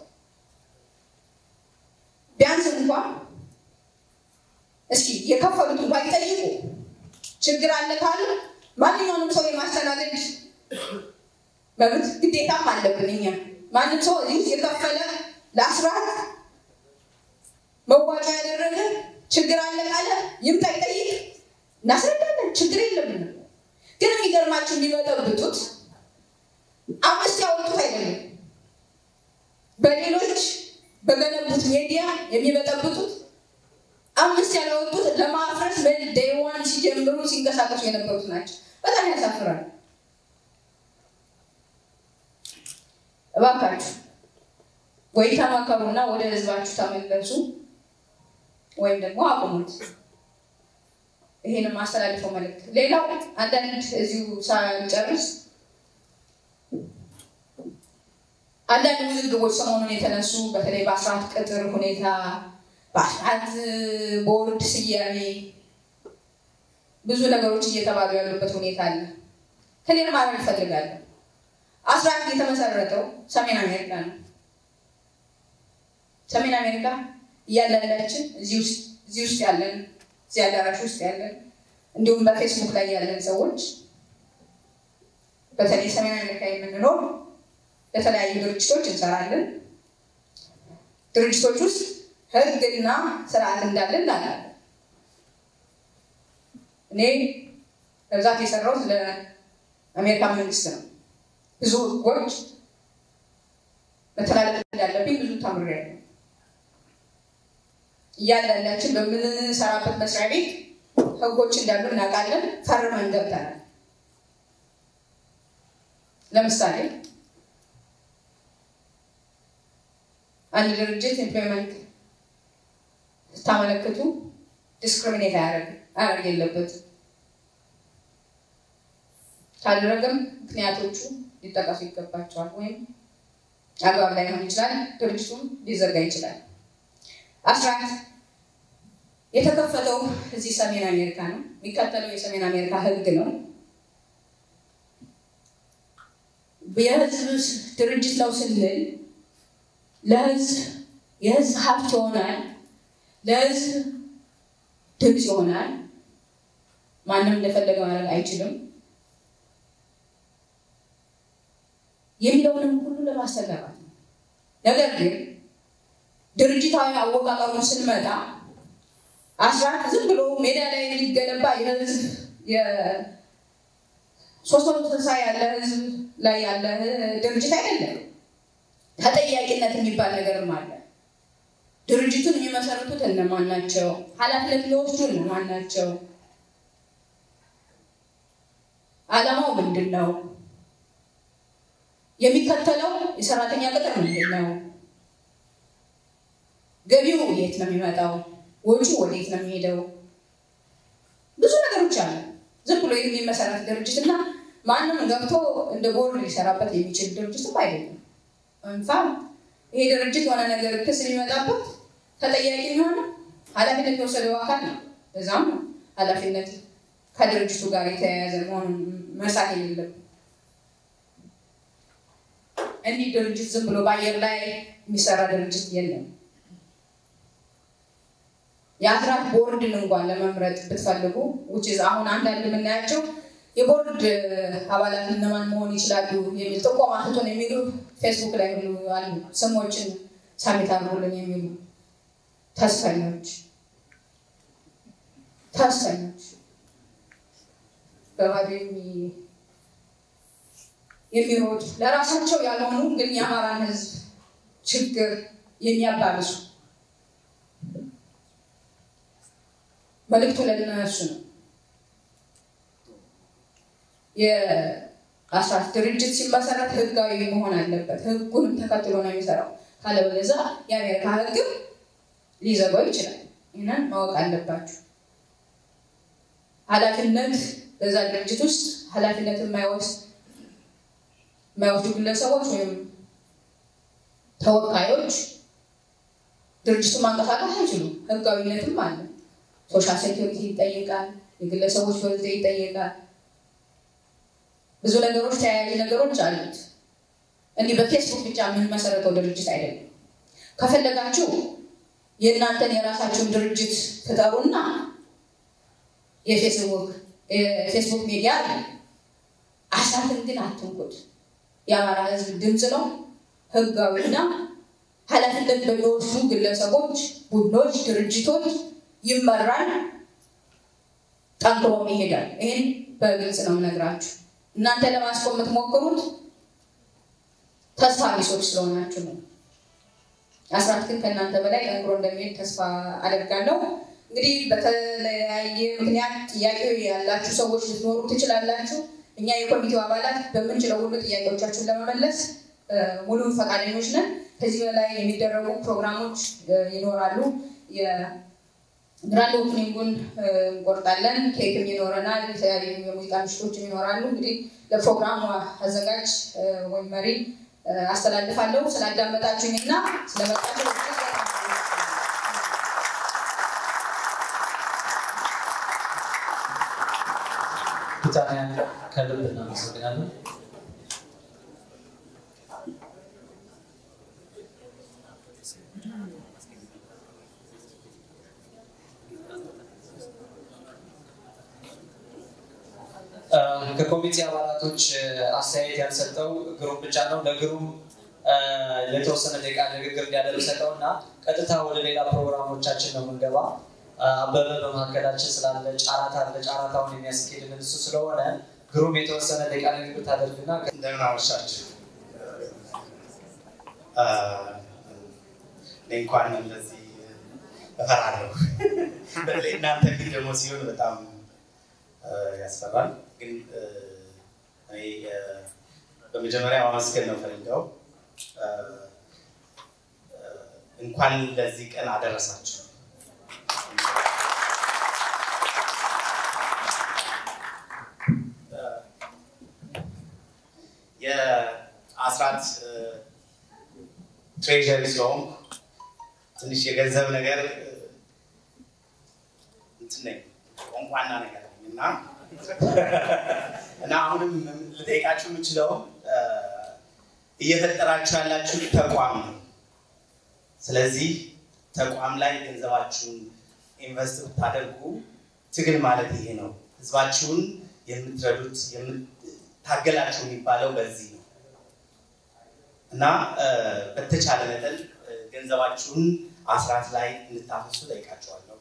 ቢያንስ እንኳን እስኪ የከፈሉት እንኳን ይጠይቁ። ችግር አለ ካሉ ማንኛውንም ሰው የማስተናገድ መብት ግዴታም አለብን እኛ። ማንም ሰው እዚህ ውስጥ የከፈለ ለአስራት መዋጫ ያደረገ ችግር አለ ካለ ይምጣ ይጠይቅ፣ እናስረዳለን። ችግር የለብንም። ግን የሚገርማችሁ የሚበጠብጡት አምስት ያወጡት አይደለም። በሌሎች በገነቡት ሚዲያ የሚበጠብጡት አምስት ያላወጡት ለማፍረስ ዴይዋን ሲጀምሩ ሲንቀሳቀሱ የነበሩት ናቸው። በጣም ያሳፍራል። እባካችሁ ወይ ተመከሩና ወደ ህዝባችሁ ተመለሱ ወይም ደግሞ አቁሙት። ይሄንም ማስተላልፈው መልእክት። ሌላው አንዳንድ እዚሁ ሳንጨርስ አንዳንድ ውዝግቦች ሰሞኑን የተነሱ በተለይ በአስራት ቅጥር ሁኔታ በአስራት ቦርድ ስያሜ ብዙ ነገሮች እየተባሉ ያሉበት ሁኔታ አለ። ክሊር ማድረግ እፈልጋለሁ። አስራት የተመሰረተው ሰሜን አሜሪካ ነው። ሰሜን አሜሪካ እያንዳንዳችን እዚህ ውስጥ ያለን እዚህ አዳራሽ ውስጥ ያለን እንዲሁም በፌስቡክ ላይ ያለን ሰዎች በተለይ ሰሜን አሜሪካ የምንኖር ለተለያዩ ድርጅቶች እንሰራለን። ድርጅቶች ውስጥ ህግና ስርዓት እንዳለ እናውቃለን። እኔ በብዛት የሰራሁት ለአሜሪካ መንግስት ነው። ብዙ ህጎች መተላለፍ እንዳለብኝ ብዙ ተምሬያለሁ። እያንዳንዳችን በምንሰራበት መስሪያ ቤት ህጎች እንዳሉ እናውቃለን። ፈርመን ገብተናል። ለምሳሌ አንድ ድርጅት ኢምፕሎይመንት ስታመለክቱ ዲስክሪሚኔት አያደርግ የለበት ካደረገም ምክንያቶቹ ሊጠቀሱ ይገባቸዋል። ወይም አግባብ ላይ ሆን ይችላል፣ ድርጅቱም ሊዘጋ ይችላል። አስራት የተከፈተው እዚህ ሰሜን አሜሪካ ነው። የሚከተለው የሰሜን አሜሪካ ህግ ነው። የህዝብ ድርጅት ነው ስንል ለህዝብ የህዝብ ሀብት ይሆናል፣ ለህዝብ ድምፅ ይሆናል። ማንም እንደፈለገ ማድረግ አይችልም የሚለውንም ሁሉ ለማስተጋባት ነው። ነገር ግን ድርጅታዊ አወቃቀሩን ስንመጣ አስራት ዝም ብሎ ሜዳ ላይ የሚገነባ የህዝብ ሶስት መቶ ስልሳ ያለ ህዝብ ላይ ያለ ድርጅት አይደለም። ተጠያቂነት የሚባል ነገርም አለ። ድርጅቱን የሚመሰርቱት እነማን ናቸው? ኃላፊነት የሚወስዱ እነማን ናቸው? ዓላማው ምንድን ነው? የሚከተለው የሰራተኛ ቅጥር ምንድን ነው? ገቢው የት ነው የሚመጣው? ወጪው ወዴት ነው የሚሄደው? ብዙ ነገሮች አሉ። ዝም ብሎ የሚመሰረት ድርጅት እና ማንም ገብቶ እንደ ቦርድ ሊሰራበት የሚችል ድርጅትም አይደለም። እንፋ ይሄ ድርጅት የሆነ ነገር ክስ ሊመጣበት ተጠያቂ የሚሆነ ኃላፊነት የወሰደው አካል ነው። በዛም ነው ኃላፊነት ከድርጅቱ ጋር የተያያዘ መሆኑን መርሳት የሌለም። እንዲህ ድርጅት ዝም ብሎ በአየር ላይ የሚሰራ ድርጅት የለም። የአስራት ቦርድን እንኳን ለመምረጥ ብትፈልጉ ውጭ አሁን አንዳንድ የምናያቸው የቦርድ አባላት እነማን መሆን ይችላሉ የሚል ጥቆማ ስጡን የሚሉ ፌስቡክ ላይ ሁሉ አሉ። ስሞችን ሳሚት አድርጉልን የሚሉ ተስፈኞች ተስፈኞች በባዶ የሚሮጡ ለራሳቸው ያልሆኑ ግን የአማራን ሕዝብ ችግር የሚያባብሱ መልእክቱ ለእነሱ ነው። አስራት ድርጅት ሲመሰረት ህጋዊ መሆን አለበት። ህጉንም ተከትሎ ነው የሚሰራው። ካለበለዚያ የአሜሪካ ህግም ሊዘጋው ይችላል። ይህንን ማወቅ አለባችሁ። ኃላፊነት በዛ ድርጅት ውስጥ ኃላፊነት የማይወስድ የማይወስዱ ግለሰቦች ወይም ተወካዮች ድርጅቱን ማንቀሳቀስ አይችሉም። ህጋዊነትም አለ። ሶሻል ሴኪሪቲ ይጠይቃል። የግለሰቦች በርዝ ይጠየቃል። ብዙ ነገሮች ተያያዥ ነገሮች አሉት። እንዲህ በፌስቡክ ብቻ የምንመሰረተው ድርጅት አይደለም። ከፈለጋችሁ የእናንተን የራሳችሁን ድርጅት ፍጠሩና የፌስቡክ የፌስቡክ ሚዲያ አለ። አስራትን ግን አትንኩት። የአማራ ህዝብ ድምፅ ነው። ህጋዊና ኃላፊነት በሚወስዱ ግለሰቦች፣ ቡድኖች፣ ድርጅቶች ይመራል። ጠንክሮም ይሄዳል። ይህን በግልጽ ነው የምነግራችሁ። እናንተ ለማስቆም የምትሞክሩት ተስፋ ቢሶች ስለሆናችሁ ነው። አስራት ግን ከእናንተ በላይ ጠንክሮ እንደሚሄድ ተስፋ አደርጋለሁ። እንግዲህ በተለያየ ምክንያት ጥያቄ ያላችሁ ሰዎች ልትኖሩ ትችላላችሁ። እኛ የኮሚቴው አባላት በምንችለው ሁሉ ጥያቄዎቻችሁን ለመመለስ ሙሉ ፈቃደኞች ነን። ከዚህ በላይ የሚደረጉ ፕሮግራሞች ይኖራሉ። ግራንድ ኦፕኒንጉን እንቆርጣለን። ኬክም ይኖረናል። የተለያዩ የሙዚቃ ምሽቶችም ይኖራሉ። እንግዲህ ለፕሮግራሙ አዘጋጅ ወይም መሪ አስተላልፋለሁ። ስላዳመጣችሁኝ እና ስለመጣችሁ ብሪታንያን ከልብ እናመሰግናለን። ከኮሚቴ አባላቶች አስተያየት ያልሰጠው ግሩም ብቻ ነው። ለግሩም የተወሰነ ደቂቃ ንግግር እንዲያደርግ ሰጠው እና ቀጥታ ወደ ሌላ ፕሮግራሞቻችን ነው የምንገባ። አበበ በመካከላችን ስላለ ጫራታ አለ። ጫራታውን የሚያስኬድልን እሱ ስለሆነ ግሩም የተወሰነ ደቂቃ ንግግር ታደርግና እንደምን አመሻችሁ። እኔ እንኳን እንደዚህ እፈራለሁ። በተለይ እናንተ ፊት ደግሞ ሲሆን በጣም ያስፈራል። ግን እኔ በመጀመሪያ ማመስገን ነው ፈልገው እንኳን ለዚህ ቀን አደረሳችሁ። የአስራት ትሬዠሪ ስለሆንኩ ትንሽ የገንዘብ ነገር እንትን ነኝ ቋንቋና ነገር ነኝ እና እና አሁንም ልጠይቃችሁ የምችለው እየፈጠራችሁ ያላችሁ ተቋም ነው። ስለዚህ ተቋም ላይ ገንዘባችሁን ኢንቨስት ብታደርጉ ትግል ማለት ይሄ ነው። ህዝባችሁን የምትረዱት ታገላችሁ የሚባለው በዚህ ነው እና በተቻለ መጠን ገንዘባችሁን አስራት ላይ እንድታፈሱ ጠይቃችኋለሁ።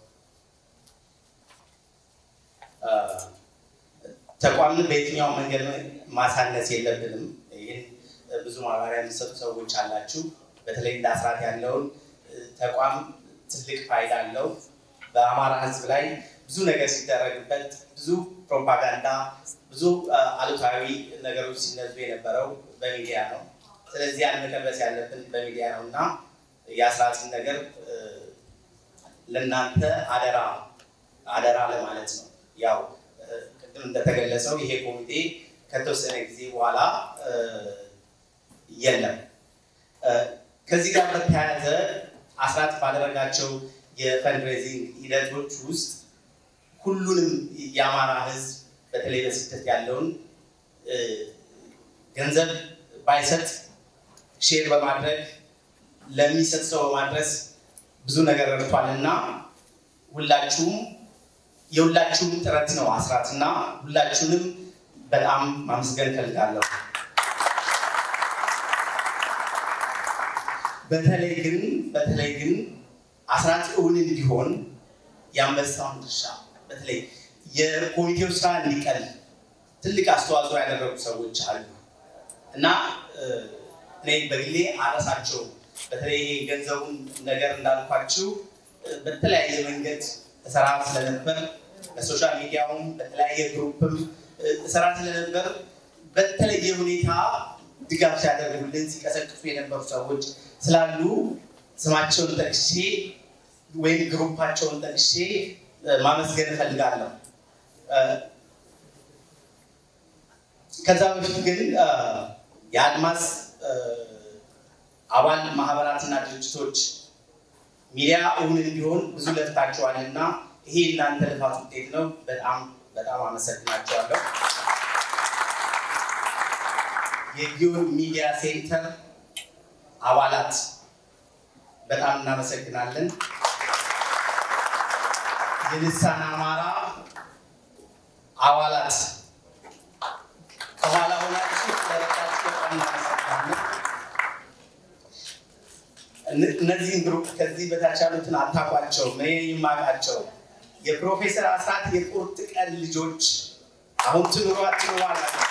ተቋምን በየትኛው መንገድ ማሳነስ የለብንም። ይህን ብዙ ማብራሪያ የሚሰጡ ሰዎች አላችሁ። በተለይ እንደ አስራት ያለውን ተቋም ትልቅ ፋይዳ አለው። በአማራ ህዝብ ላይ ብዙ ነገር ሲደረግበት፣ ብዙ ፕሮፓጋንዳ፣ ብዙ አሉታዊ ነገሮች ሲነዙ የነበረው በሚዲያ ነው። ስለዚህ ያን መቀልበስ ያለብን በሚዲያ ነው እና የአስራትን ነገር ለእናንተ አደራ አደራ ለማለት ነው። ያው ቅድም እንደተገለጸው ይሄ ኮሚቴ ከተወሰነ ጊዜ በኋላ የለም። ከዚህ ጋር በተያያዘ አስራት ባደረጋቸው የፈንድሬዚንግ ሂደቶች ውስጥ ሁሉንም የአማራ ህዝብ በተለይ በስደት ያለውን ገንዘብ ባይሰጥ ሼር በማድረግ ለሚሰጥ ሰው በማድረስ ብዙ ነገር ረድቷል እና ሁላችሁም የሁላችሁም ጥረት ነው አስራት እና ሁላችሁንም በጣም ማመስገን እፈልጋለሁ። በተለይ ግን በተለይ ግን አስራት እውን እንዲሆን የአንበሳውን ድርሻ በተለይ የኮሚቴው ስራ እንዲቀል ትልቅ አስተዋጽኦ ያደረጉ ሰዎች አሉ እና እኔ በግሌ አረሳቸው። በተለይ ገንዘቡን ነገር እንዳልኳችሁ በተለያየ መንገድ እሰራ ስለነበር በሶሻል ሚዲያውም በተለያየ ግሩፕም እሰራ ስለነበር በተለየ ሁኔታ ድጋፍ ሲያደርጉልን ሲቀሰቅሱ የነበሩ ሰዎች ስላሉ ስማቸውን ጠቅሼ ወይም ግሩፓቸውን ጠቅሼ ማመስገን እፈልጋለሁ። ከዛ በፊት ግን የአድማስ አባል ማህበራትና ድርጅቶች ሚዲያ እውን እንዲሆን ብዙ ለፍታችኋል እና ይሄ እናንተ ልፋት ውጤት ነው። በጣም በጣም አመሰግናቸዋለሁ። የጊዮን ሚዲያ ሴንተር አባላት በጣም እናመሰግናለን። የልሳን አማራ አባላት ከኋላ ሆናችሁ ለረዳችሁ በጣም እናመሰግናለን። እነዚህን ግሩፕ ከዚህ በታች ያሉትን አታውቋቸውም፣ እኔ የማውቃቸው የፕሮፌሰር አስራት የቁርጥ ቀን ልጆች አሁን ትኑሯ ትኑሯ ናቸው።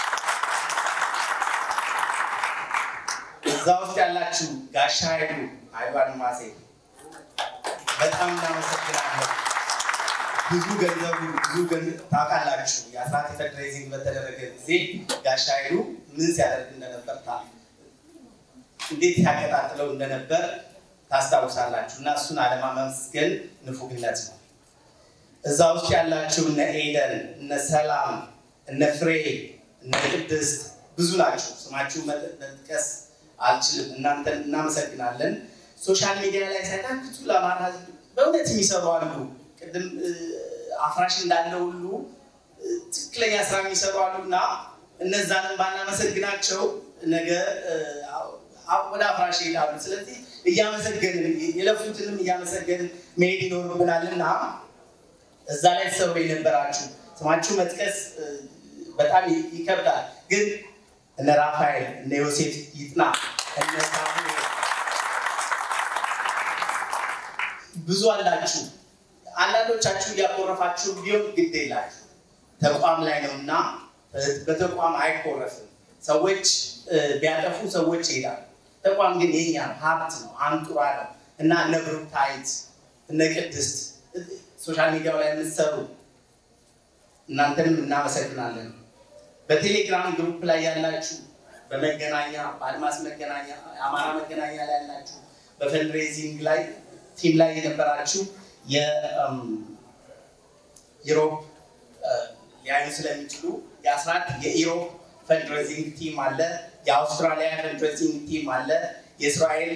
እዛ ውስጥ ያላችሁ ጋሻ ኃይሉ ኃይሉ አድማሴ በጣም እናመሰግናለን። ብዙ ገንዘቡ ብዙ ታውቃላችሁ። የአስራት ፈንድሬዚንግ በተደረገ ጊዜ ጋሻ ኃይሉ ምን ሲያደርግ እንደነበር እንዴት ያቀጣጥለው እንደነበር ታስታውሳላችሁ። እና እሱን አለማመስገን ንፉግነት ነው። እዛ ውስጥ ያላችሁ እነ ኤደን፣ እነ ሰላም፣ እነ ፍሬ፣ እነ ቅድስት ብዙ ናችሁ። ስማችሁ መጥቀስ አልችልም። እናንተን እናመሰግናለን። ሶሻል ሚዲያ ላይ ሳይታክቱ ለአማራ ሕዝብ በእውነት የሚሰሩ አሉ። ቅድም አፍራሽ እንዳለ ሁሉ ትክክለኛ ስራ የሚሰሩ አሉ እና እነዛንም ባናመሰግናቸው ነገ ወደ አፍራሽ ይሄዳሉ። ስለዚህ እያመሰገንን የለፉትንም እያመሰገንን መሄድ ይኖርብናል እና እዛ ላይ ተሰሩ የነበራችሁ ስማችሁ መጥቀስ በጣም ይከብዳል። ግን እነ ራፋኤል እነ ዮሴፍ ይጥና እነ ሳሙኤል ብዙ አላችሁ። አንዳንዶቻችሁ እያኮረፋችሁ ቢሆን ግድ የላችሁ ተቋም ላይ ነው እና በተቋም አይኮረፍም። ሰዎች ቢያጠፉ ሰዎች ይሄዳሉ። ተቋም ግን የኛ ነው፣ ሀብት ነው፣ አንጡራ ነው እና እነ ብሩክታይት እነ ቅድስት ሶሻል ሚዲያው ላይ የምትሰሩ እናንተንም እናመሰግናለን። በቴሌግራም ግሩፕ ላይ ያላችሁ፣ በመገናኛ በአድማስ መገናኛ አማራ መገናኛ ላይ ያላችሁ፣ በፈንድሬዚንግ ላይ ቲም ላይ የነበራችሁ የኢሮፕ ሊያዩ ስለሚችሉ የአስራት የኢሮፕ ፈንድሬዚንግ ቲም አለ፣ የአውስትራሊያ ፈንድሬዚንግ ቲም አለ፣ የእስራኤል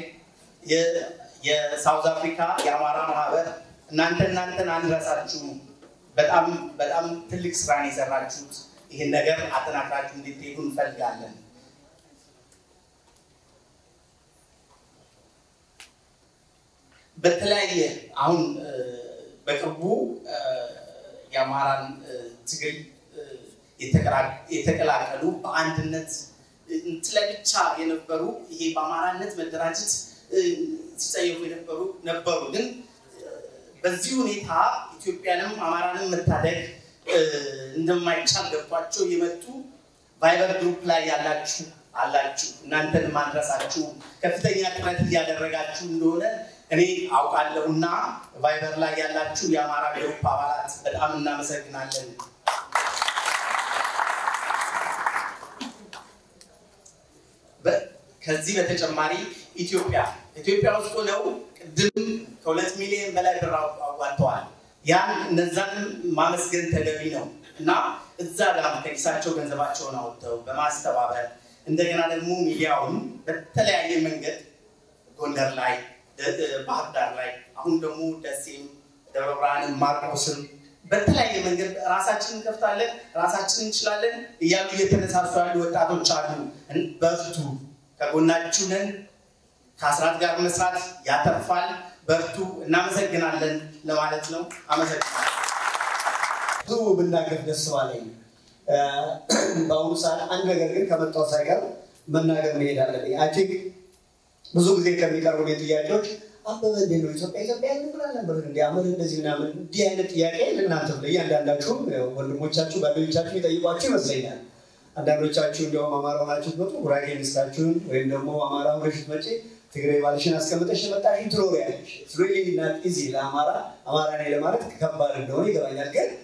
የሳውዝ አፍሪካ የአማራ ማህበር እናንተ እናንተን አንረሳችሁም። በጣም በጣም ትልቅ ስራን የሰራችሁት ይህን ነገር አጠናክራችሁ እንድትሄዱ እንፈልጋለን። በተለያየ አሁን በቅርቡ የአማራን ትግል የተቀላቀሉ በአንድነት ስለብቻ የነበሩ ይሄ በአማራነት መደራጀት ሲጸየፉ የነበሩ ነበሩ። ግን በዚህ ሁኔታ ኢትዮጵያንም አማራንም መታደግ እንደማይቻል ገብቷቸው የመጡ ቫይበር ግሩፕ ላይ ያላችሁ አላችሁ። እናንተን ማድረሳችሁ ከፍተኛ ጥረት እያደረጋችሁ እንደሆነ እኔ አውቃለሁ እና ቫይበር ላይ ያላችሁ የአማራ ግሩፕ አባላት በጣም እናመሰግናለን። ከዚህ በተጨማሪ ኢትዮጵያ ኢትዮጵያ ውስጥ ሆነው ቅድም ከሁለት ሚሊዮን በላይ ብር አዋጥተዋል። ያን እነዛንም ማመስገን ተገቢ ነው እና እዛ ጋር ከኪሳቸው ገንዘባቸውን አወጥተው በማስተባበር እንደገና ደግሞ ሚዲያውን በተለያየ መንገድ ጎንደር ላይ፣ ባህር ዳር ላይ አሁን ደግሞ ደሴም፣ ደብረ ብርሃንም፣ ማርቆስም በተለያየ መንገድ ራሳችንን እንከፍታለን፣ ራሳችንን እንችላለን እያሉ እየተነሳሱ ያሉ ወጣቶች አሉ። በርቱ፣ ከጎናችሁ ነን። ከአስራት ጋር መስራት ያተርፋል። በርቱ። እናመሰግናለን ለማለት ነው። አመሰግናለሁ። ብዙ ብናገር ደስ ባለኝ። በአሁኑ ሰዓት አንድ ነገር ግን ከመጣው ሳይቀር መናገር መሄድ አለብኝ። አይ ቲንክ ብዙ ጊዜ ከሚቀርቡ ጥያቄዎች አበበ እንዴት ነው ኢትዮጵያ ኢትዮጵያ ብላ ነበር እንዲ አመት እንደዚህ ምናምን እንዲህ አይነት ጥያቄ ለእናንተ እያንዳንዳችሁም ወንድሞቻችሁ ጓደኞቻችሁ ይጠይቋችሁ ይመስለኛል። አንዳንዶቻችሁ እንዲያውም አማራ ሆናችሁ ትመጡ ጉራጌ ሚስታችሁን ወይም ደግሞ አማራ ሆነሽ ስትመጪ ትግራይ ባልሽን አስቀምጠሽ የመጣሽ ትኖሪያለሽ። ሪሊ ናት ኢዚ ለአማራ አማራ ነኝ ለማለት ከባድ እንደሆነ ይገባኛል። ግን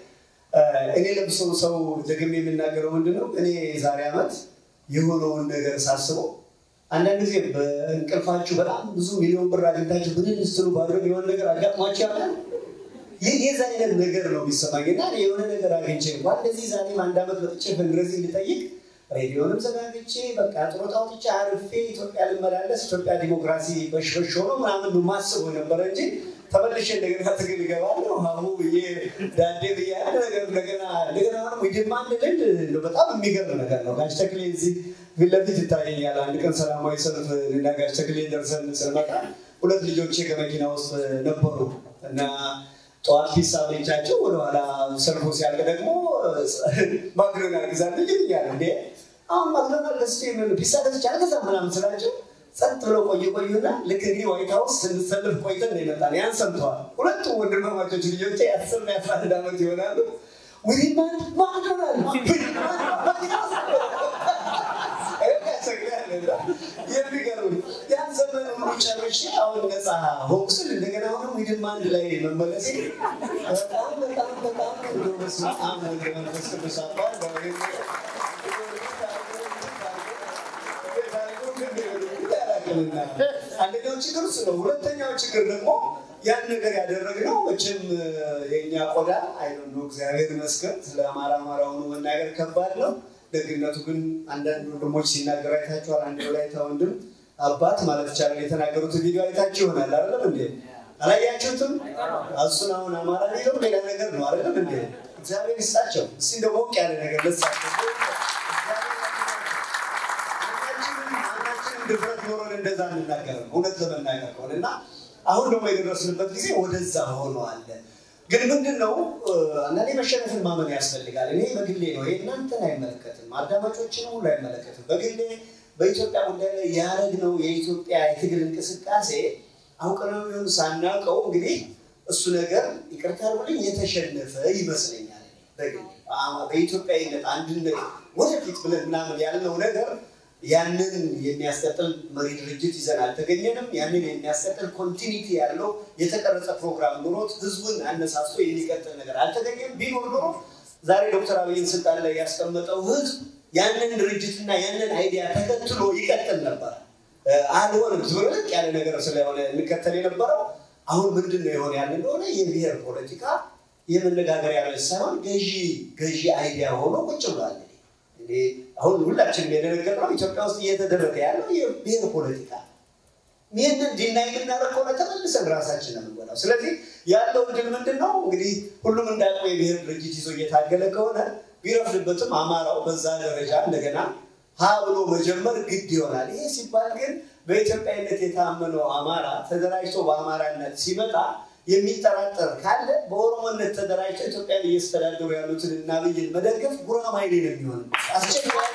እኔ ለብሶ ሰው ደግሜ የምናገረው ምንድን ነው እኔ ዛሬ ዓመት የሆነውን ነገር ሳስበው አንዳንድ ጊዜ በእንቅልፋችሁ በጣም ብዙ ሚሊዮን ብር አግኝታችሁ ብንን ስትሉ ባድረግ የሆነ ነገር አጋጥሟችሁ ያውቃል? ይህ የዛ አይነት ነገር ነው የሚሰማኝ እና የሆነ ነገር አግኝቼ እንኳን እንደዚህ ዛሬም አንድ ዓመት መጥቼ ፈንድረዚንግ ልጠይቅ ሬዲዮንም ዘጋግቼ በቃ ጡረታ አውጥቼ አርፌ ኢትዮጵያ ልመላለስ ኢትዮጵያ ዲሞክራሲ በሽበሽ ሆኖ ምናምን ነው ማስበው ነበረ እንጂ ተመልሼ እንደገና ትግል እገባለሁ ሀሁ ብዬ ዳዴ ብዬ አንድ ነገር እንደገና እንደገና ደግሞ ይድማ አንድ ልል በጣም የሚገርም ነገር ነው። ጋሽ ተክሌ እዚህ ፊት ለፊት ይታየኛል። አንድ ቀን ሰላማዊ ሰልፍ እና ጋሽ ተክሌ ደርሰን ስንመጣ ሁለት ልጆቼ ከመኪና ውስጥ ነበሩ እና ጠዋት ፒሳ ብቻቸው ወደኋላ ሰልፉ ሲያልቅ ደግሞ ማክዶናልድ ግዛልኝ ይሉኛል። እንዴ አሁን ማክዶናልድ ገዝቼ ፒሳ ገዝቼ አልገዛም ምናምን ስላቸው ጸጥ ብለው ቆየ ቆዩና ልክ እንግዲህ ዋይት ሀውስ ስንሰልፍ ቆይተን ነው የመጣን። ያን ሰምተዋል። ሁለቱም ወንድማማቾች ልጆቼ የአስርና የአስራ አንድ ዓመት ይሆናሉ። ዊማን ማክዶናልድ የሚገርም ያን ዘመን ሁሉ ጨርሼ አሁን ነፃ ሆንኩ ስል እንደገና አሁንም ዊድማ አንድ ላይ መመለስ በጣም በጣም በጣም እንደው በስመ አብ ወወልድ ወመንፈስ ቅዱስ አባል አንደኛው ችግር እሱ ነው። ሁለተኛው ችግር ደግሞ ያን ነገር ያደረግነው መቼም የእኛ ቆዳ አይነ እግዚአብሔር ይመስገን ስለ አማራ አማራ ሆኖ መናገር ከባድ ነው። ደግነቱ ግን አንዳንድ ወንድሞች ሲናገሩ አይታችኋል። አንድ ወላይታ ወንድም አባት ማለት ይቻላል የተናገሩትን ቪዲዮ አይታችሁ ይሆናል። አይደለም እንዴ? አላያችሁትም? እሱን አሁን አማራ ሌለው ሌላ ነገር ነው። አይደለም እንዴ? እግዚአብሔር ይስጣቸው። እስኪ እንደ ሞቅ ያለ ነገር ለሳቸው ድፍረት ኖሮን እንደዛ እንናገር እውነት ለመናገር ከሆነ እና አሁን ደግሞ የደረስንበት ጊዜ ወደዛ ሆነዋል። ግን ምንድን ነው አንዳንዴ መሸነፍን ማመን ያስፈልጋል። እኔ በግሌ ነው ይሄ እናንተን አይመለከትም፣ አዳማጮችን ሁሉ አይመለከትም። በግሌ በኢትዮጵያ ጉዳይ ላይ ያደረግነው የኢትዮጵያ የትግል እንቅስቃሴ አውቀነው ይሁን ሳናውቀው እንግዲህ እሱ ነገር ይቅርታ አድርጉልኝ የተሸነፈ ይመስለኛል። በግሌ በኢትዮጵያዊነት አንድነት ወደፊት ብለን ምናምን ያልነው ነገር ያንን የሚያስቀጥል መሪ ድርጅት ይዘን አልተገኘንም። ያንን የሚያስቀጥል ኮንቲኒቲ ያለው የተቀረጸ ፕሮግራም ኑሮት ህዝቡን አነሳስቶ የሚቀጥል ነገር አልተገኘም። ቢኖር ኖሮ ዛሬ ዶክተር አብይን ስልጣን ላይ ያስቀመጠው ህዝብ ያንን ድርጅትና ያንን አይዲያ ተከትሎ ይቀጥል ነበር። አልሆንም። ዝብርቅ ያለ ነገር ስለሆነ እንከተል የነበረው አሁን ምንድን ነው የሆነ ያለ እንደሆነ የብሔር ፖለቲካ የመነጋገሪያ ርዕስ ሳይሆን ገዢ ገዢ አይዲያ ሆኖ ቁጭ ብሏል። አሁን ሁላችንም የደነገጥነው ኢትዮጵያ ውስጥ እየተደረገ ያለው የብሔር ፖለቲካ ይህንን ዲናይ የምናደርግ ከሆነ ተመልሰን ራሳችን ነው የምንጎዳው። ስለዚህ ያለው እድል ምንድን ነው እንግዲህ ሁሉም እንዳውቀው የብሔር ድርጅት ይዞ እየታገለ ከሆነ ቢረፍድበትም አማራው በዛ ደረጃ እንደገና ሀ ብሎ መጀመር ግድ ይሆናል። ይሄ ሲባል ግን በኢትዮጵያዊነት የታመነው አማራ ተደራጅቶ በአማራነት ሲመጣ የሚጠራጠር ካለ በኦሮሞነት ተደራጅተው ኢትዮጵያን እየስተዳደሩ ያሉትን እና አብይን መደገፍ ጉራማይሌ ነው የሚሆን አስቸጋሪ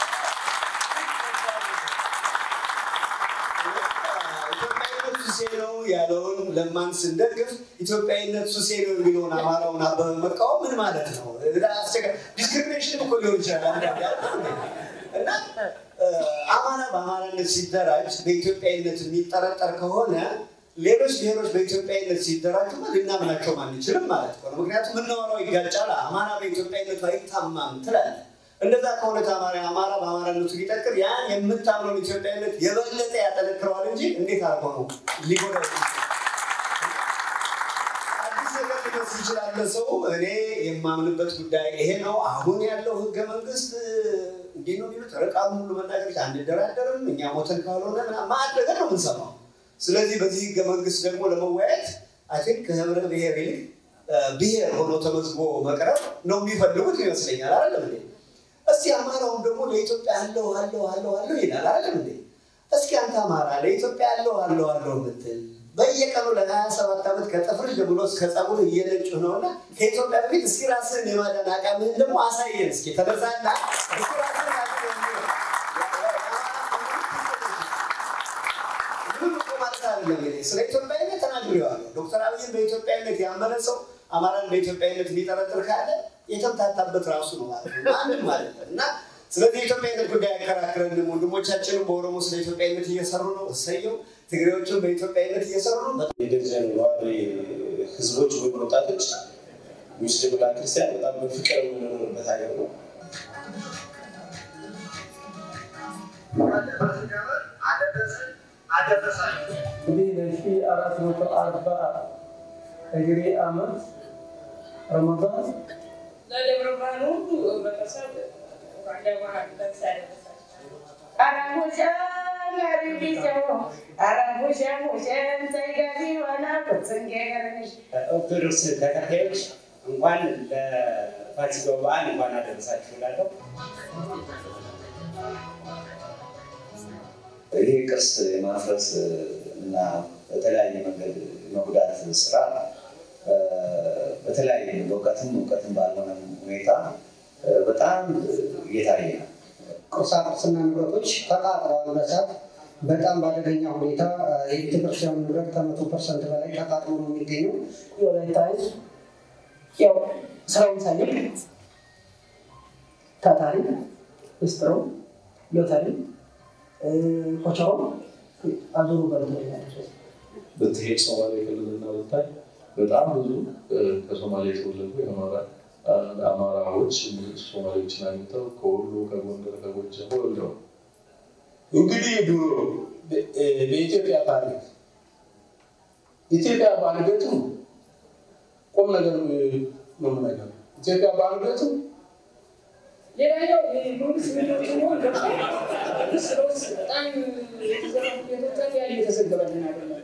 ኢትዮጵያዊነት ሱሴ ነው ያለውን ለማን ስንደግፍ ኢትዮጵያዊነት ሱሴ ነው የሚለውን አማራውን አበበ መቃወም ምን ማለት ነው? ዲስክሪሚኔሽን እኮ ሊሆን ይችላል። እና አማራ በአማራነት ሲደራጅ በኢትዮጵያዊነት የሚጠረጠር ከሆነ ሌሎች ብሔሮች በኢትዮጵያዊነት ሲደራጁ ልናምናቸው አንችልም ማለት ነው። ምክንያቱም ምናወራው ይጋጫል። አማራ በኢትዮጵያዊነቱ አይታማም ትላለህ። እንደዛ ከሆነ ተማሪ አማራ በአማራነቱ ቢጠቅር ያን የምታምነውን ኢትዮጵያዊነት የበለጠ ያጠነክረዋል እንጂ እንዴት አድርገው ነው ሊጎዳ አዲስ ነገር ሊመስል ይችላል ሰው። እኔ የማምንበት ጉዳይ ይሄ ነው። አሁን ያለው ህገ መንግስት እንዲህ ነው የሚሉት ርቃኑ ሁሉ መናገር አንደራደርም፣ እኛ ሞተን ካልሆነ ማዕድ ነገር ነው የምንሰማው። ስለዚህ በዚህ ህገ መንግስት ደግሞ ለመወያየት አይ ቲንክ ከህብረ ብሔር ይልቅ ብሔር ሆኖ ተመዝግቦ መቅረብ ነው የሚፈልጉት ይመስለኛል። አይደለም እንዴ? እስቲ አማራውም ደግሞ ለኢትዮጵያ አለው አለው አለው አለው ይላል። አይደለም እንዴ? እስኪ አንተ አማራ ለኢትዮጵያ አለው አለው አለው ምትል በየቀኑ ለሀያ ሰባት ዓመት ከጥፍር ጀምሮ እስከ ጸጉር እየነጩ ነውና ከኢትዮጵያ በፊት እስኪ ራስህን የማዳን አቃምህን ደግሞ አሳየን። እስኪ ተነሳና እስኪ ራስህን ስለ ኢትዮጵያዊነት ተናግሬዋለሁ። ዶክተር አብይን በኢትዮጵያዊነት ያመነ ሰው አማራን በኢትዮጵያዊነት የሚጠረጥር ካለ የተምታታበት ራሱ ነው ማለት ነው። ማንም ማለት ነው እና ስለዚህ የኢትዮጵያዊነት ጉዳይ ያከራክረንም። ወንድሞቻችንም በኦሮሞ ስለ ኢትዮጵያዊነት እየሰሩ ነው፣ እሰየው። ትግሬዎችም በኢትዮጵያዊነት እየሰሩ ነው። የደርዘን ነዋሪ ህዝቦች ወይም ወጣቶች ሙስሊምና ክርስቲያን በጣም በፍቅር የምንኖርበት ሀገር ነው። እንግዲህ ለሺ አራት መቶ አርባ እግሬ ዓመት ረመዳን ለደብረ ብርሃን ሁሉ ህብረተሰብ እንኳን ደስ ያደረሳችሁ። ኦርቶዶክስ ተከታዮች እንኳን ለፋሲካው በዓል እንኳን አደረሳችሁ እላለሁ። ይህ ቅርስ የማፍረስ እና በተለያየ መንገድ መጉዳት ስራ በተለያየ በእውቀትም እውቀትም ባልሆነ ሁኔታ በጣም እየታየ ነው። ቁሳቁስና ንብረቶች ተቃጥለዋል። በሳት በጣም በአደገኛ ሁኔታ የቤተክርስቲያኑ ንብረት ከመቶ ፐርሰንት በላይ ተቃጥሎ ነው የሚገኘው። የወላይታ ሕዝብ ያው ስራውን ሳይንቅ ታታሪ፣ ሚስጥሮ፣ ሎተሪ፣ ኮቸሮ አዙሩ በልቶኛል። ብትሄድ ሶማሌ ክልልና ብታይ በጣም ብዙ ከሶማሌ የተወለዱ አማራዎች ሶማሌዎችን አግኝተው ከወሎ፣ ከጎንደር፣ ከጎጃም ወልደው እንግዲህ ድሮ በኢትዮጵያ ታሪክ ኢትዮጵያ ባልገቱ ቁም ነገር ምን ነገር ኢትዮጵያ ባልገቱ ሌላኛው የመንግስት ሚሊዮች መሆን ገብቶ ውስጥ ለውስጥ በጣም የተዘረፉ ቤቶች ያሉ የተዘገበልን አይደለም።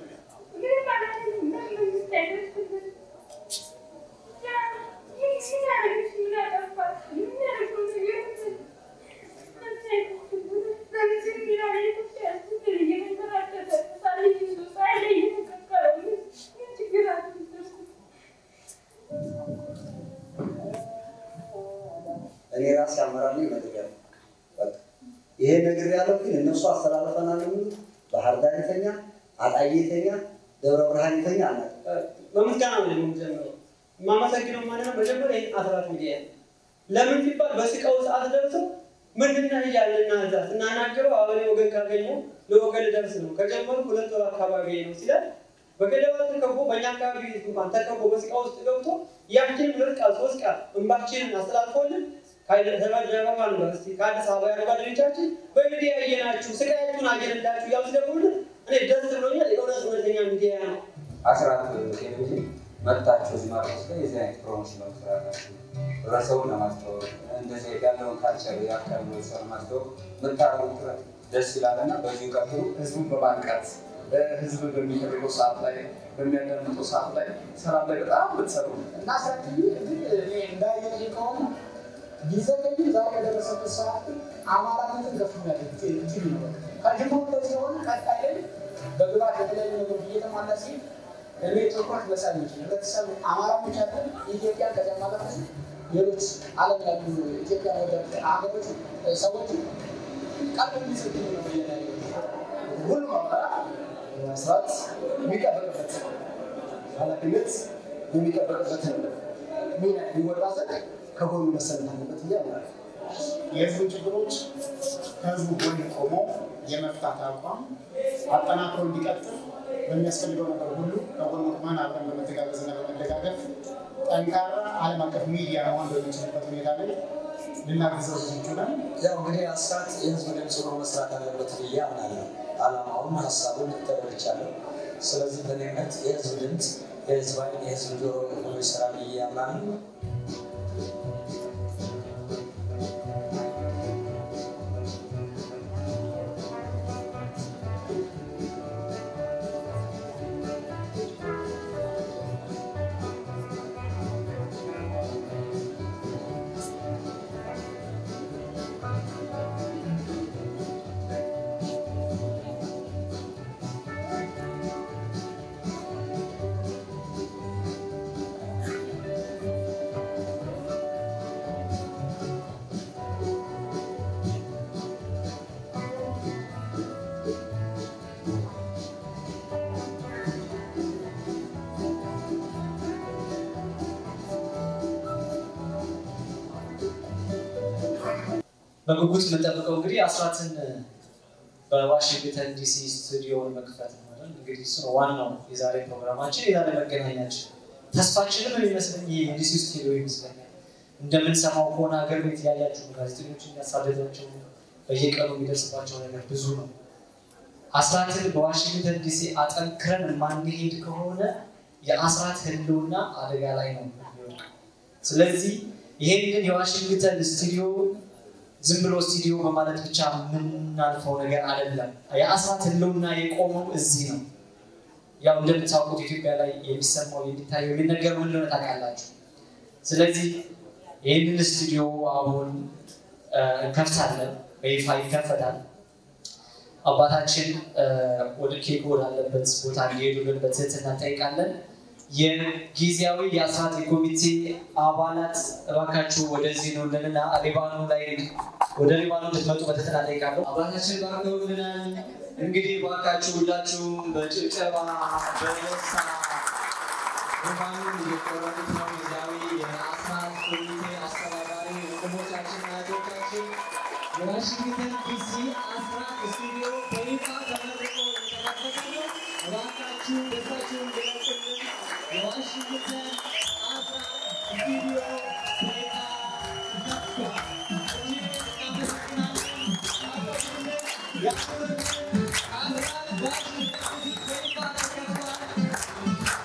እኔ ራሴ አመራር ነኝ ነግሬያለሁ። በቃ ይሄ ነግሬያለሁ፣ ግን እነሱ አስተላለፈናል የሚሉት ባህር ዳር የተኛ አጣዬ የተኛ ደብረ ብርሃን የተኛ አናውቅም። በምስጋና ነው የምንጀምረው። የማመሰግነው ማለት ነው መጀመሪያ ይህን አስራት ሚዲያ ነው። ለምን ሲባል በስቃው ሰዓት ደርሶ ምንድነው እያለ እናዛ ስናናግረው አበሌ ወገን ካገኘው ለወገን ልደርስ ነው ከጀመሩ ሁለት ወር አካባቢ ነው ሲላል በገደባ ተከቦ በእኛ አካባቢ እንኳን ተከቦ በስቃ ውስጥ ገብቶ ያችንን ሁለት ቃል ሶስት ቃል እንባችንን አስተላልፎልን ከደረባ ዩኒቨርሲቲ ከአዲስ አበባ ያሉ ጓደኞቻችን በሚዲያ እየናችሁ ስቃያችሁን አየንላችሁ እያሉ ሲደውሉልን እኔ ደስ ብሎኛል። የእውነት እውነተኛ ሚዲያ ነው። አስራት ቴሌቪዥን መጥታችሁ እዚህ ማርቆስ ላይ የዚህ አይነት ፕሮሞሽን በመስራታችሁ ህብረተሰቡን ለማስተዋወቅ እንደዚህ ያለውን ካልቸር የአካባቢ ህብረተሰብ ለማስተዋወቅ የምታደርጉት ጥረት ደስ ይላል እና በዚሁ ቀጥሉ። ህዝቡን በማንቃት ህዝብ በሚፈልገው ሰዓት ላይ በሚያዳምጠው ሰዓት ላይ ሰላም ላይ በጣም ብትሰሩ እና ሰፊ እንዳየ ከሆነ ቢዘገይም ዛሬ የደረሰበት ሰዓት ግን አማራነትን ከፍ የሚያደርግ ቲቪ ነው። ከጅምሩ እንደዚህ የሆነ ቀጣይ ላይ በግባት የተለያዩ ነገሮች እየተሟላ ሲል እኔ ትኩረት መሳብ ይችል ህብረተሰብ አማራ ብቻ አይደለም ኢትዮጵያን ከዚያ ማለት ሌሎች ዓለም ያሉ ኢትዮጵያ ወደ ሀገሮች ሰዎች ቀልብ የሚሰጡ ነው እየታየ ሁሉም አማራ መስራት የሚጠበቅበት ኃላፊነት የሚጠበቅበትን ሚና የሚወጣ ዘንድ ከጎኑ መሰረት አለበት ብዬ አምናለሁ። የህዝቡ ችግሮች ከህዝቡ ጎን ቆሞ የመፍታት አቋም አጠናክሮ እንዲቀጥል በሚያስፈልገው ነገር ሁሉ ከጎን ቆመን አብረን በመተጋገዝና በመደጋገፍ ጠንካራ ዓለም አቀፍ ሚዲያ መሆን በሚችልበት ሁኔታ ላይ ልናግዘው ዝግጁ ነን። ያው እንግዲህ አስራት የህዝብ ድምፅ ሆኖ መስራት አለበት ብዬ አምናለሁ። አላማውን ሀሳቡን ተረድቻለሁ። ስለዚህ በእኔ እምነት የህዝብ ድምፅ የህዝብ ዓይን የህዝብ ጆሮ ሆኖ ይሰራል ብዬ አምናለሁ። በጉጉት የምንጠብቀው እንግዲህ አስራትን በዋሽንግተን ዲሲ ስቱዲዮን መክፈት ነው አይደል? እንግዲህ እሱ ነው ዋናው የዛሬ ፕሮግራማችን የዛሬ መገናኛችን። ተስፋችንም የሚመስለኝ ይሄ የዲሲ ስቱዲዮ ይመስለኛል። እንደምንሰማው ከሆነ ሀገር ቤት ያያችሁ ጋዜጠኞች የሚያሳደዷቸው በየቀኑ የሚደርስባቸው ነገር ብዙ ነው። አስራትን በዋሽንግተን ዲሲ አጠንክረን ማንሄድ ከሆነ የአስራት ህልውና አደጋ ላይ ነው የሚወድቀው። ስለዚህ ይሄንን የዋሽንግተን ስቱዲዮ ዝም ብሎ ስቱዲዮ በማለት ብቻ የምናልፈው ነገር አይደለም። የአስራት ህልውና የቆመው እዚህ ነው። ያው እንደምታውቁት ኢትዮጵያ ላይ የሚሰማው የሚታየው የሚነገር ምን እንደሆነ ታውቃላችሁ። ስለዚህ ይህንን ስቱዲዮ አሁን እንከፍታለን፣ በይፋ ይከፈታል። አባታችን ወደ ኬክ ወዳለበት ቦታ እንዲሄዱልን በትህትና እንጠይቃለን። የጊዜያዊ የአስራት የኮሚቴ አባላት እባካችሁ ወደዚህ ኑልንና ሊባኖ ላይ ወደ ሊባኖ እንድትመጡ በትህትና እንጠይቃለሁ። አባታችን ባርከውልናል። እንግዲህ እባካችሁ ሁላችሁም በጭብጨባ በደስታ ሩማኑን እየቆረጡት ነው። ጊዜያዊ የአስራት ኮሚቴ አስተባባሪ ወንድሞቻችን እህቶቻችን የዋሽንግተን ዲሲ አስራት ስቱዲዮ በይፋ ተመርቆ የተከፈተ ነው። እባካችሁ ደስታችሁን ግለጹልን። የዋሽንግተን አስራት ስቱዲዮ በይፋ ተከፍቷል። እጅግ እናመሰግናለን። አመስግኑልን። ያክብርልን። አስራት በዋሽንግተን ዲሲ በይፋ ተከፍቷል።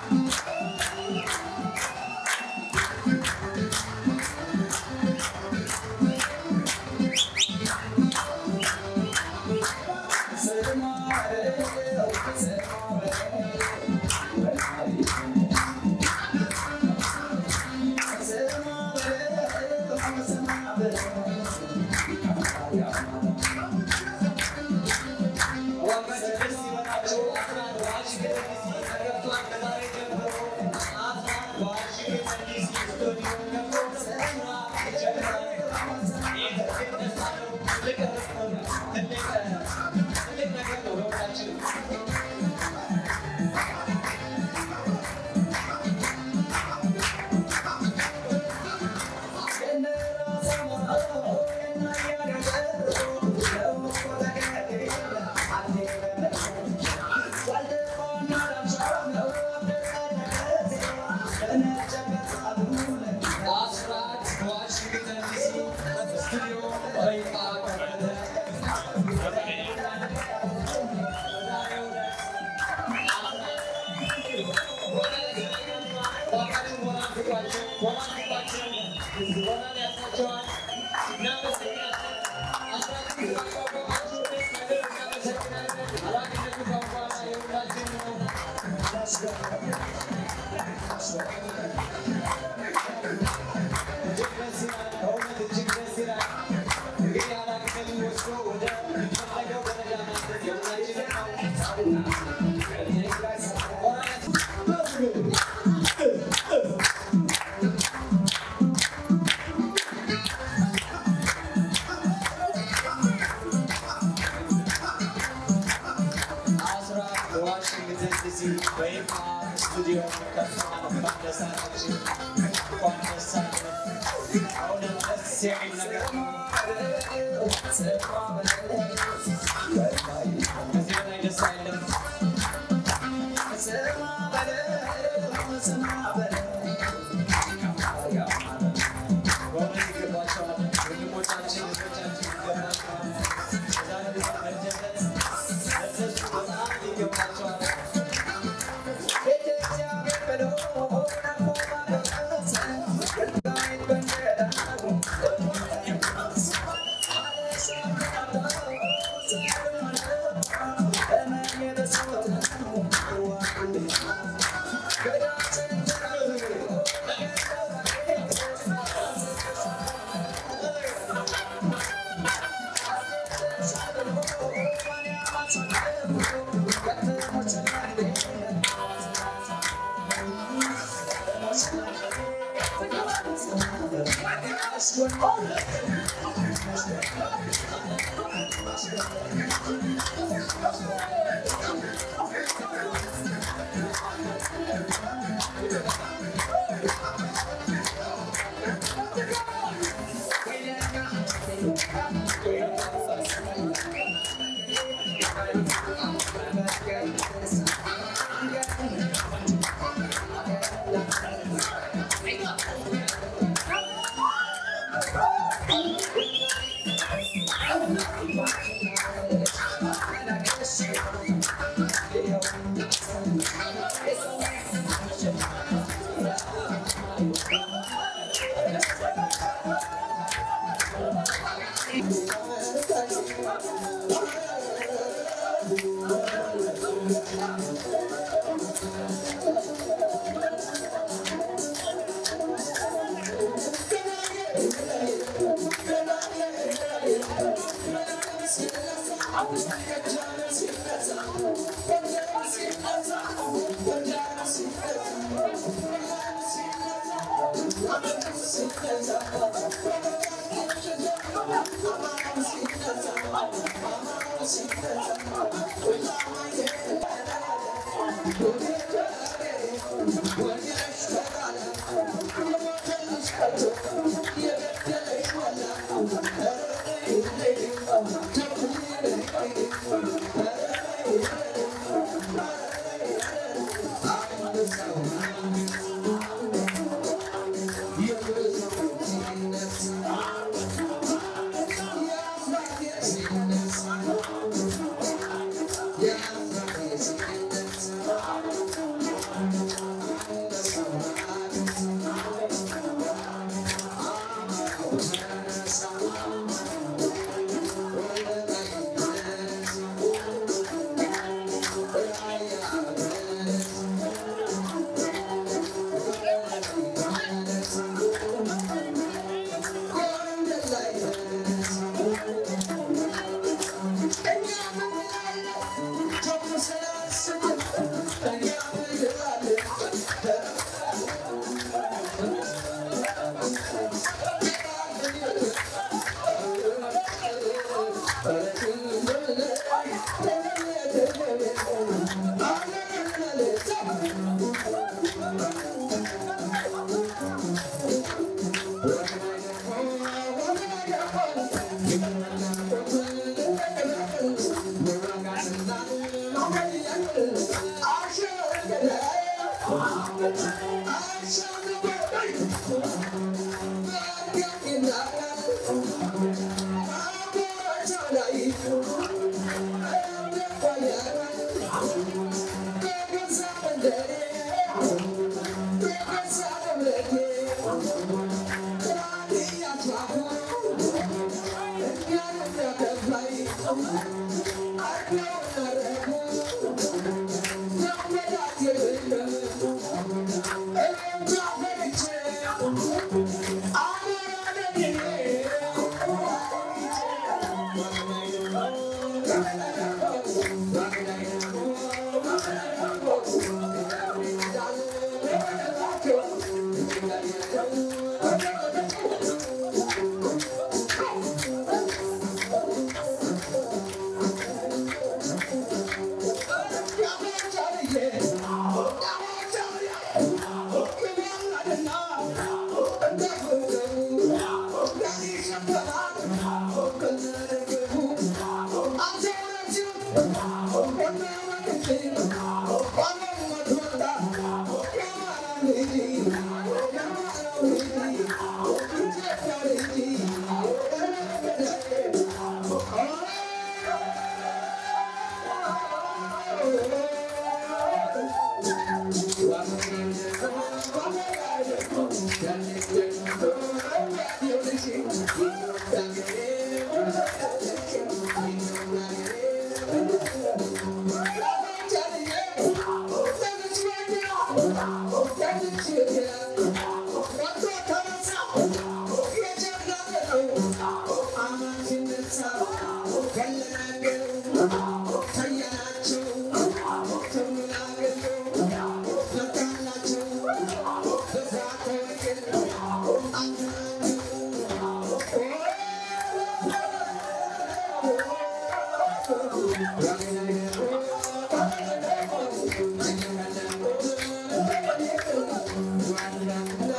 Thank you.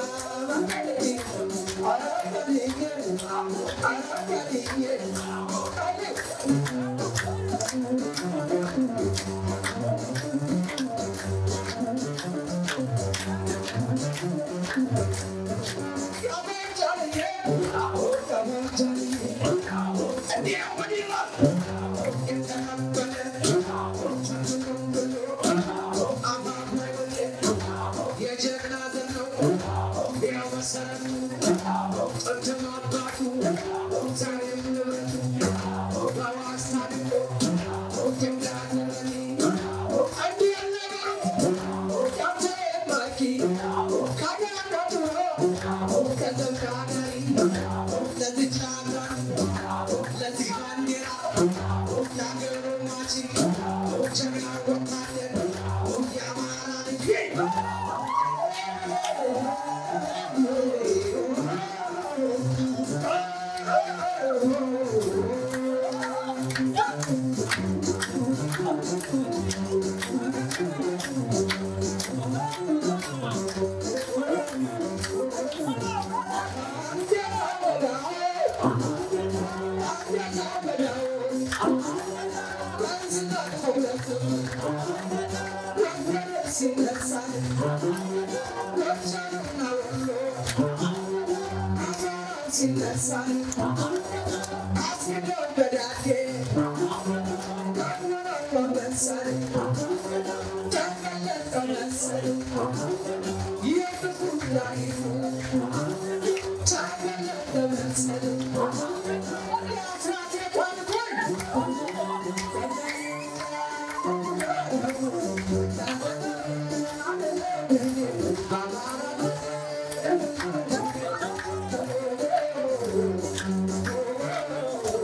Sinners,